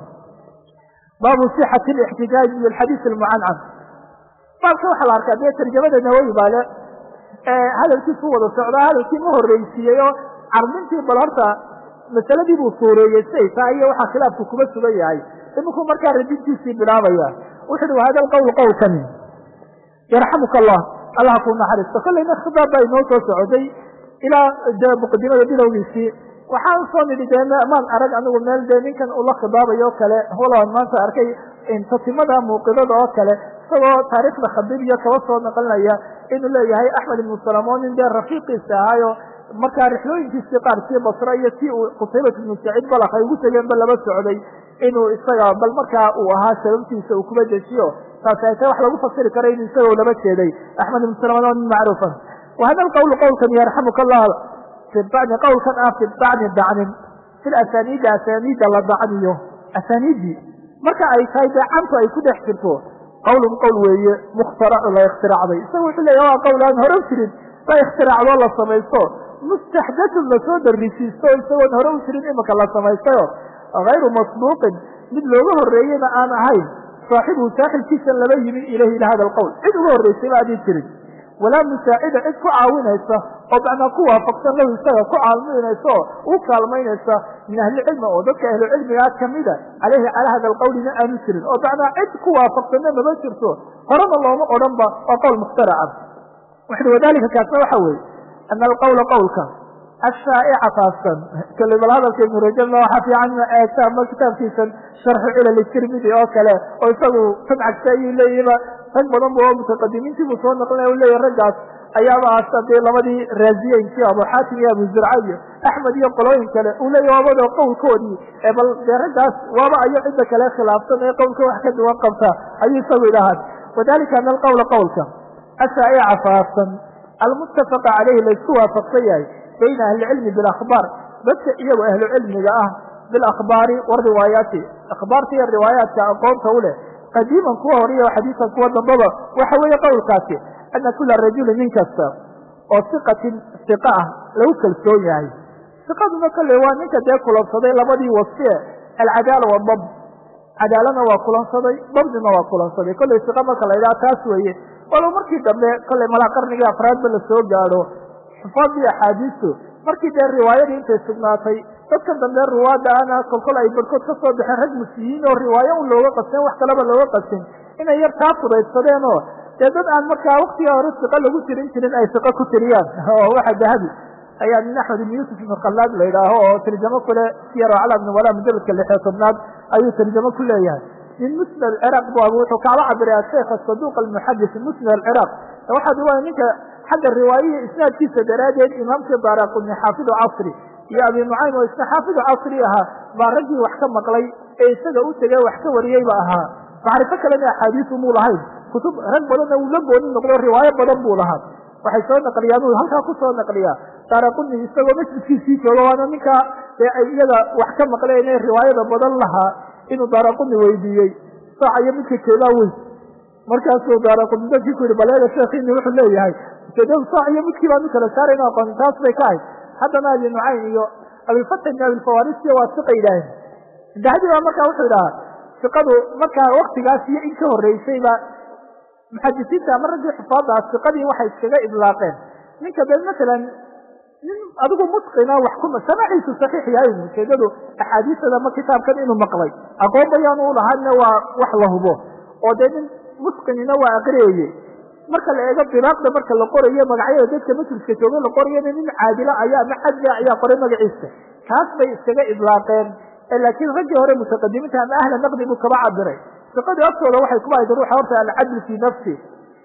baabu sixati lixtijaaji bilxadiis almucancan baabka waxaa la arkaa dee tarjamada nawowi baa le hadalkiisu wada socdaa hadalkii ma horreysiiyey oo carbintii bal horta masaladii buu suureeyey siday tahay iyo waxaa khilaafku kuba sugan yahay iminku markaa radintiisii bilaabaya wuxu uhi wahada alqowl qowlkani yarxamuka allah allah ku naxariisto kolleyna khitaab baa inoo soo socday ilaa dee muqadimada bilowgiisii waxaan soo nidhi dee maan arag anigu meel dee ninkan ula khidaabayo o kale waloan maanta arkay tatimada muuqidada oo kale isagoo taariikhda khabiib iyo kaba soo naqlinaya inuu leeyahay axmed ibnu salamoon nin dee rafiiqiisa ahaayo markaa rixlooyinkiisii qaar sii basra iyo si uu qutaybat ibnu saciid balak ay ugu tegeenba laba socday inuu isaga bal markaa uu ahaa sababtiisa uu kuba dejiyo taasi ay tahay wax lagu fasiri karo inuu isagoo laba jeeday axmed ibnu salamoon oo nin macruufa wahada alqawlu qowlkan yarxamuka allah fi bacdi qowlkan ah fi bacdi dacnin fi asaniidi asaniida la dacniyo asaniidii marka ay tahay dee cantu ay ku dhex jirto qowlun qowl weeye mukhtaracu la ikhtiraacday isaga wuxuu leeyahy waa qowl aan hore u jirin la ikhtiraacdoo la samaysto mustaxdatun lasoo darisiisto isagoon hore u jirin imika la samaystayo hayru masbuuqin mid looga horreeyena aan ahayn saaxibuhu saaxibkiisan laba yimi ilayhi ila hada alqowl cid uga horraysayba aadii jirin walaa musaacida cid ku caawinaysa oo macnaa ku waafaqsan lahu isaga ku caalminaysa oo u kaalmaynaysa min ahlicilmi oo dadka ahlucilmigaa kamida caleyhi calaa hada alqawlina aanu jirin oo macnaa cid ku waafaqsanna mama jirto horena looma odhan ba waa qowl mukhtaraca wuxuui wadalika kaasna waxa weeye ana alqawla qowlka ashaa'ica taaskan kale bal hadalka ibnu rajabna waxaa fiican ina eegta ama kitaabkiisan sharxu cilali tirmidi oo kale oo isagu samcagsa ayuu leeyihiba rag badan bu oo mutaqadimiintii buu soo naqlinaya u leeyahy raggaas ayaaba asta dee labadii raasiyeynkii abu xaatim iyo abu zurca iyo axmed iyo qolooyin kale uu leeyahy waabado qowlkoodii ee bal dee raggaas waaba ayo cidda kale khilaafsan ee qowlka wax ka duwan qabta ayuu isagu idhahaan wadalika ana alqawla qowlka ashaa'ica faafsan almuttafaqa caleyhi laysku waafaqsan yahay bayna ahlicilmi bilakhbaar dadka iyagoo ahlu cilmiga ah bilakhbaari wariwaayaati akhbaarta iyo riwaayaadka aqoonta u leh qadiiman kuwa horiya xadiisan kuwa dambaba waxa weeye qowlkaasi ana kula rajuli nin kasta oo siqatin siqa ah lagu kalsoon yahay siqaduna kale waa ninka dee kulansaday labadii wasfie alcadaala wadab cadaalana waa kulansaday dabdina waa kulansaday kollay siqa marka la yidhaha taas weeye walow markii dambe kollay malaa qarnigii afraadba lasoo gaadho xufaadii axaadiistu markii dee riwaayadii intay sugnaatay dadkan dambe ruwaada ana kolkol ay barhkood ka soo baxeen rag musiyiin oo riwaayo un looga qasin wax kaleba looga qasin inay yar taa fudaydsadeen oo dee dad aan markaa waktiga hore siqa lagu tirin jirin ay siqo ku tiriyaan oo waxa dahabi ayaa nin axmed ibn yuusuf ibn khallaad la yidhaaho oo tarjamo kule siyar cala ibn walaa mujaladka lixiyo tobnaad ayuu tarjamo ku leeyahay min musnad alciraaq bu abu wuxuu kacla cabiray asheikh asaduuq almuxadis musnad alciraaq waxaa riwaaya ninka xagga riwaayihii isnaadkiisa daraaddeed imaamkii baaraquni xaafidu casri iyo abi nucaym oo isna xaafidu casri ahaa baa raggii wax ka maqlay ee isaga u tegay wax ka wariyeyba ahaa macrifo kalena axaadiisu muu lahayn kutub rag badanna uu la gooni noqdo riwaayo badan buu lahaa waxay soo naqliyaan uu halkaa ku soo naqliyaa daaraquni isagoo masjidkiisii jooga waana ninkaa dee ay iyaga wax ka maqleen ee riwaayada badan lahaa inuu daaraquni weydiiyey saaca iyo midka jeedaa weyn markaasuu daaraquni dadkii ku yihi baleega sheekhiini wuxuu leeyahay ujeedadu saac iyo midkii baanu kala saarayna aqooni taas bay ka ahayd haddana abi nucaym iyo abilfatx ibn abilfawarisiyo waa siqa yidhaaheen dahabi baa markaa wuxuu idhahaa siqadu markaa waktigaas iyo in ka horreysayba muxadisiinta ama raggii xufaadaas siqadii waxay iskaga idlaaqeen ninka dee masalan nin adigu mutqina wax ku samaciisu saxiix yahay ujeedadu axaadiistada ama kitaabkan inuu maqlay aqoon bayaanu u lahaana waa wax la hubo oo dee nin mutqinina waa aqriyaye marka la eego bilaaqda marka la qorayo magacyada dadka masjidka jooga la qorayana nin caadila ayaa ama cadli ayaa qoray magaciisa kaas bay iskaga idlaaqeen laakiin raggii hore mutaqadimiinta ama ahla naqdi buu kaba cabiray siqadii aftooda waxay kuba hayd ruuxa horta alcadl fii nafsi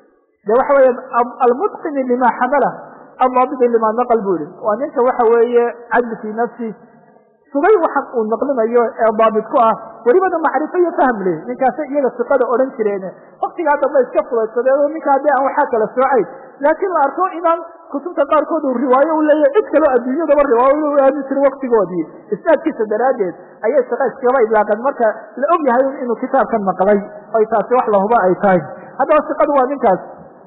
de waxa weeye almutqini lima xamala aldaabidi lima naqal buu yihi waa ninka waxa weeye cadli fii nafsi sugay waxan uu naqlinayo ee daabit ku ah welibana macrifo iyo fahm leh ninkaasa iyaga siqada odhan jireen waktigaa dambe iska fudaysadeen oo ninka haddii aan waxaa kala soocayn laakiin la arko inaan kutubta qaarkood uu riwaayo u leeyahy cid kaloo adduunyadaba riwaayo u aami jira waktigoodii isnaadkiisa daraaddeed ayay siqa iskaba idlaaqeen marka la og yahay inuu kitaabkan maqlay ay taasi wax lahuba ay tahay haddaba siqadu waa ninkaas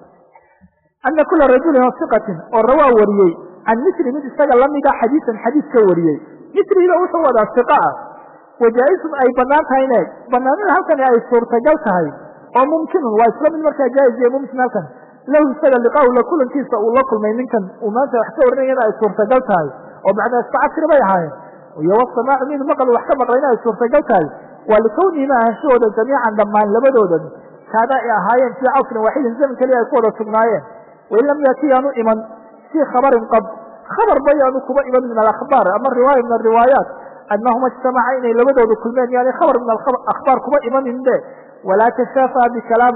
ana kula rajulin oo siqatin oo rawaa wariyey can misri mid isaga lamida xadiisan xadiis ka wariyey misriga wuxuu wadaa siqa ah wajaa-isun ay banaan tahay ine banaanida halkani ay suurtagal tahay oo mumkinun waa isla mid markaa jaa-is iyo mumkin halkan lahu isaga liqaahu la kulankiisa uu la kulmay ninkan uu maanta wax ka warinayana ay suurtagal tahay oo macnaa iska casri bay ahaayeen iyo wasamaacu minhu maqal wax ka maqlayna ay suurtagal tahay waa likawnihima ahanshahooda jamiican dhammaan labadoodan kaana ay ahaayeen fii casrin waaxidin zaman keliya ay ku wada sugnaayeen wain lam yaati yaanu iman fii khabarin qab khabar bayaanu kuba iman min alakhbaar ama riwaaya min ariwaayaat anahuma ijtamaca inay labadooda kulmeen yani khabar min akhbaar kuba imanin de walaa tashaafaha bikalaamin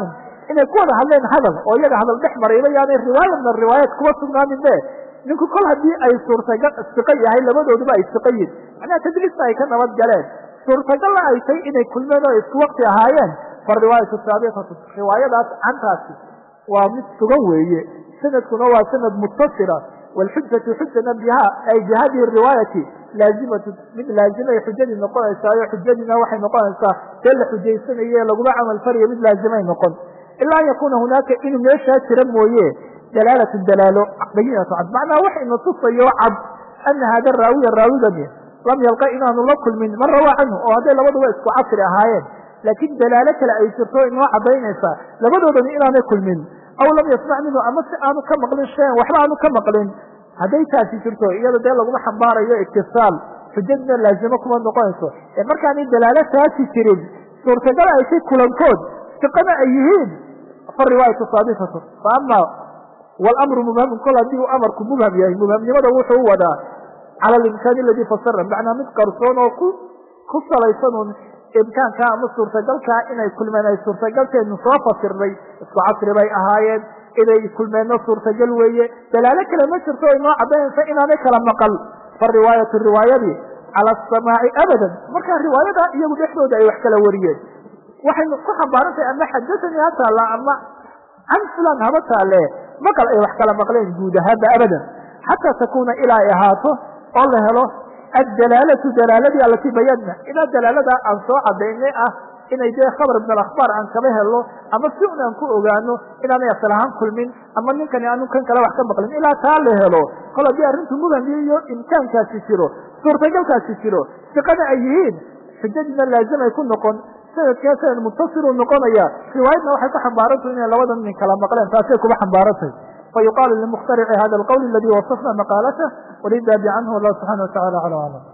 inay ku wada hadleen hadal oo iyaga hadal dhex marayba yaanay riwaaya min ariwaayaat kuwa sugnaanin be ninku kol haddii ay suurtagal siqo yahay labadooduba ay siqo yihin macnaha tadliista ay ka nabad galeen suurtagalla ay tay inay kulmeen oo isku wakti ahaayeen fariwaayatu saabitatu riwaayadaas cantaasi waa mid sugan weeye sanadkuna waa sanad mutasila wlxujatu xujana biha ay bihadihi riwaayati laazimatu mid laazimay xujadii noqonaysaayo xujadiina waxay noqonaysaa dee la xujaysanaye laguma camal farayo mid laazimay noqon ilaa an yakuna hunaaka inuu meeshaa jira mooye dalaalatu dalaalo bayinatu cad macnaha waxayna tusayo cad ana hada raawiya raawigani lam yalqa inaanu la kulmin man rawaa canhu oo hadday labaduba isku casri ahaayeen laakiin dalaalo kale ay jirto inoo cadaynaysaa labadoodani inaanay kulmin aw lam yasmac minhu ama si aanu ka maqlin shayan waxba aanu ka maqlin hadday taasi jirto iyada dee laguma xambaarayo iktisaal xujadina laazimo kuma noqonayso ee markaanay dalaalo taasi jirin suurtagal ay tay kulankood siqana ay yihiin fa riwaayatu saabitatu fa ama walamru mubhamun kol haddii uu amarku mubham yahay mubhamnimada wuxuu u wadaa cala alimkaani aladii fasara macnaa mid qarsoon oo ku ku salaysan un imkaankaa ama suurtagalkaa inay kulmeen ay suurtagalteenu soo fasirnay isku casri bay ahaayeen inay kulmeenno suurtagal weeye dalaalo kale ma jirto o inoo cadaynaysa inaanay kala maqal fa riwaayatu riwaayadii cala asamaaci abadan markaa riwaayada iyagu dhexdooda ay wax kala wariyeen waxay ku xambaarantahay ama xadatanii ha taalla ama can fulan haba taale maqal ay wax kala maqleen guud ahaanba abadan xataa takuuna ilaa ay ahaato oo la helo addalaalatu dalaaladii alati bayadna ilaa dalaalada aan soo cadaynay ah inay dee khabar min alakhbaar aan kaba helo ama si un aan ku ogaano inaanay asal ahaan kulmin ama ninkani aanu kan kale wax ka maqlin ilaa taa la helo kol haddii arrintu mudhami iyo imkaankaasi jiro suurtagalkaasi jiro siqana ay yihiin xujadiina laazimay ku noqon sanadkee sanad muttasiluu noqonaya riwaayadna waxay ku xambaarantahy inay labada nin kala maqleen taasay kuba xambaarantahy fayuqaalu limukhtarici hada alqowl aladi wasafna maqaalatah walidaabi canhu allah subxana wa tacala aclam aclam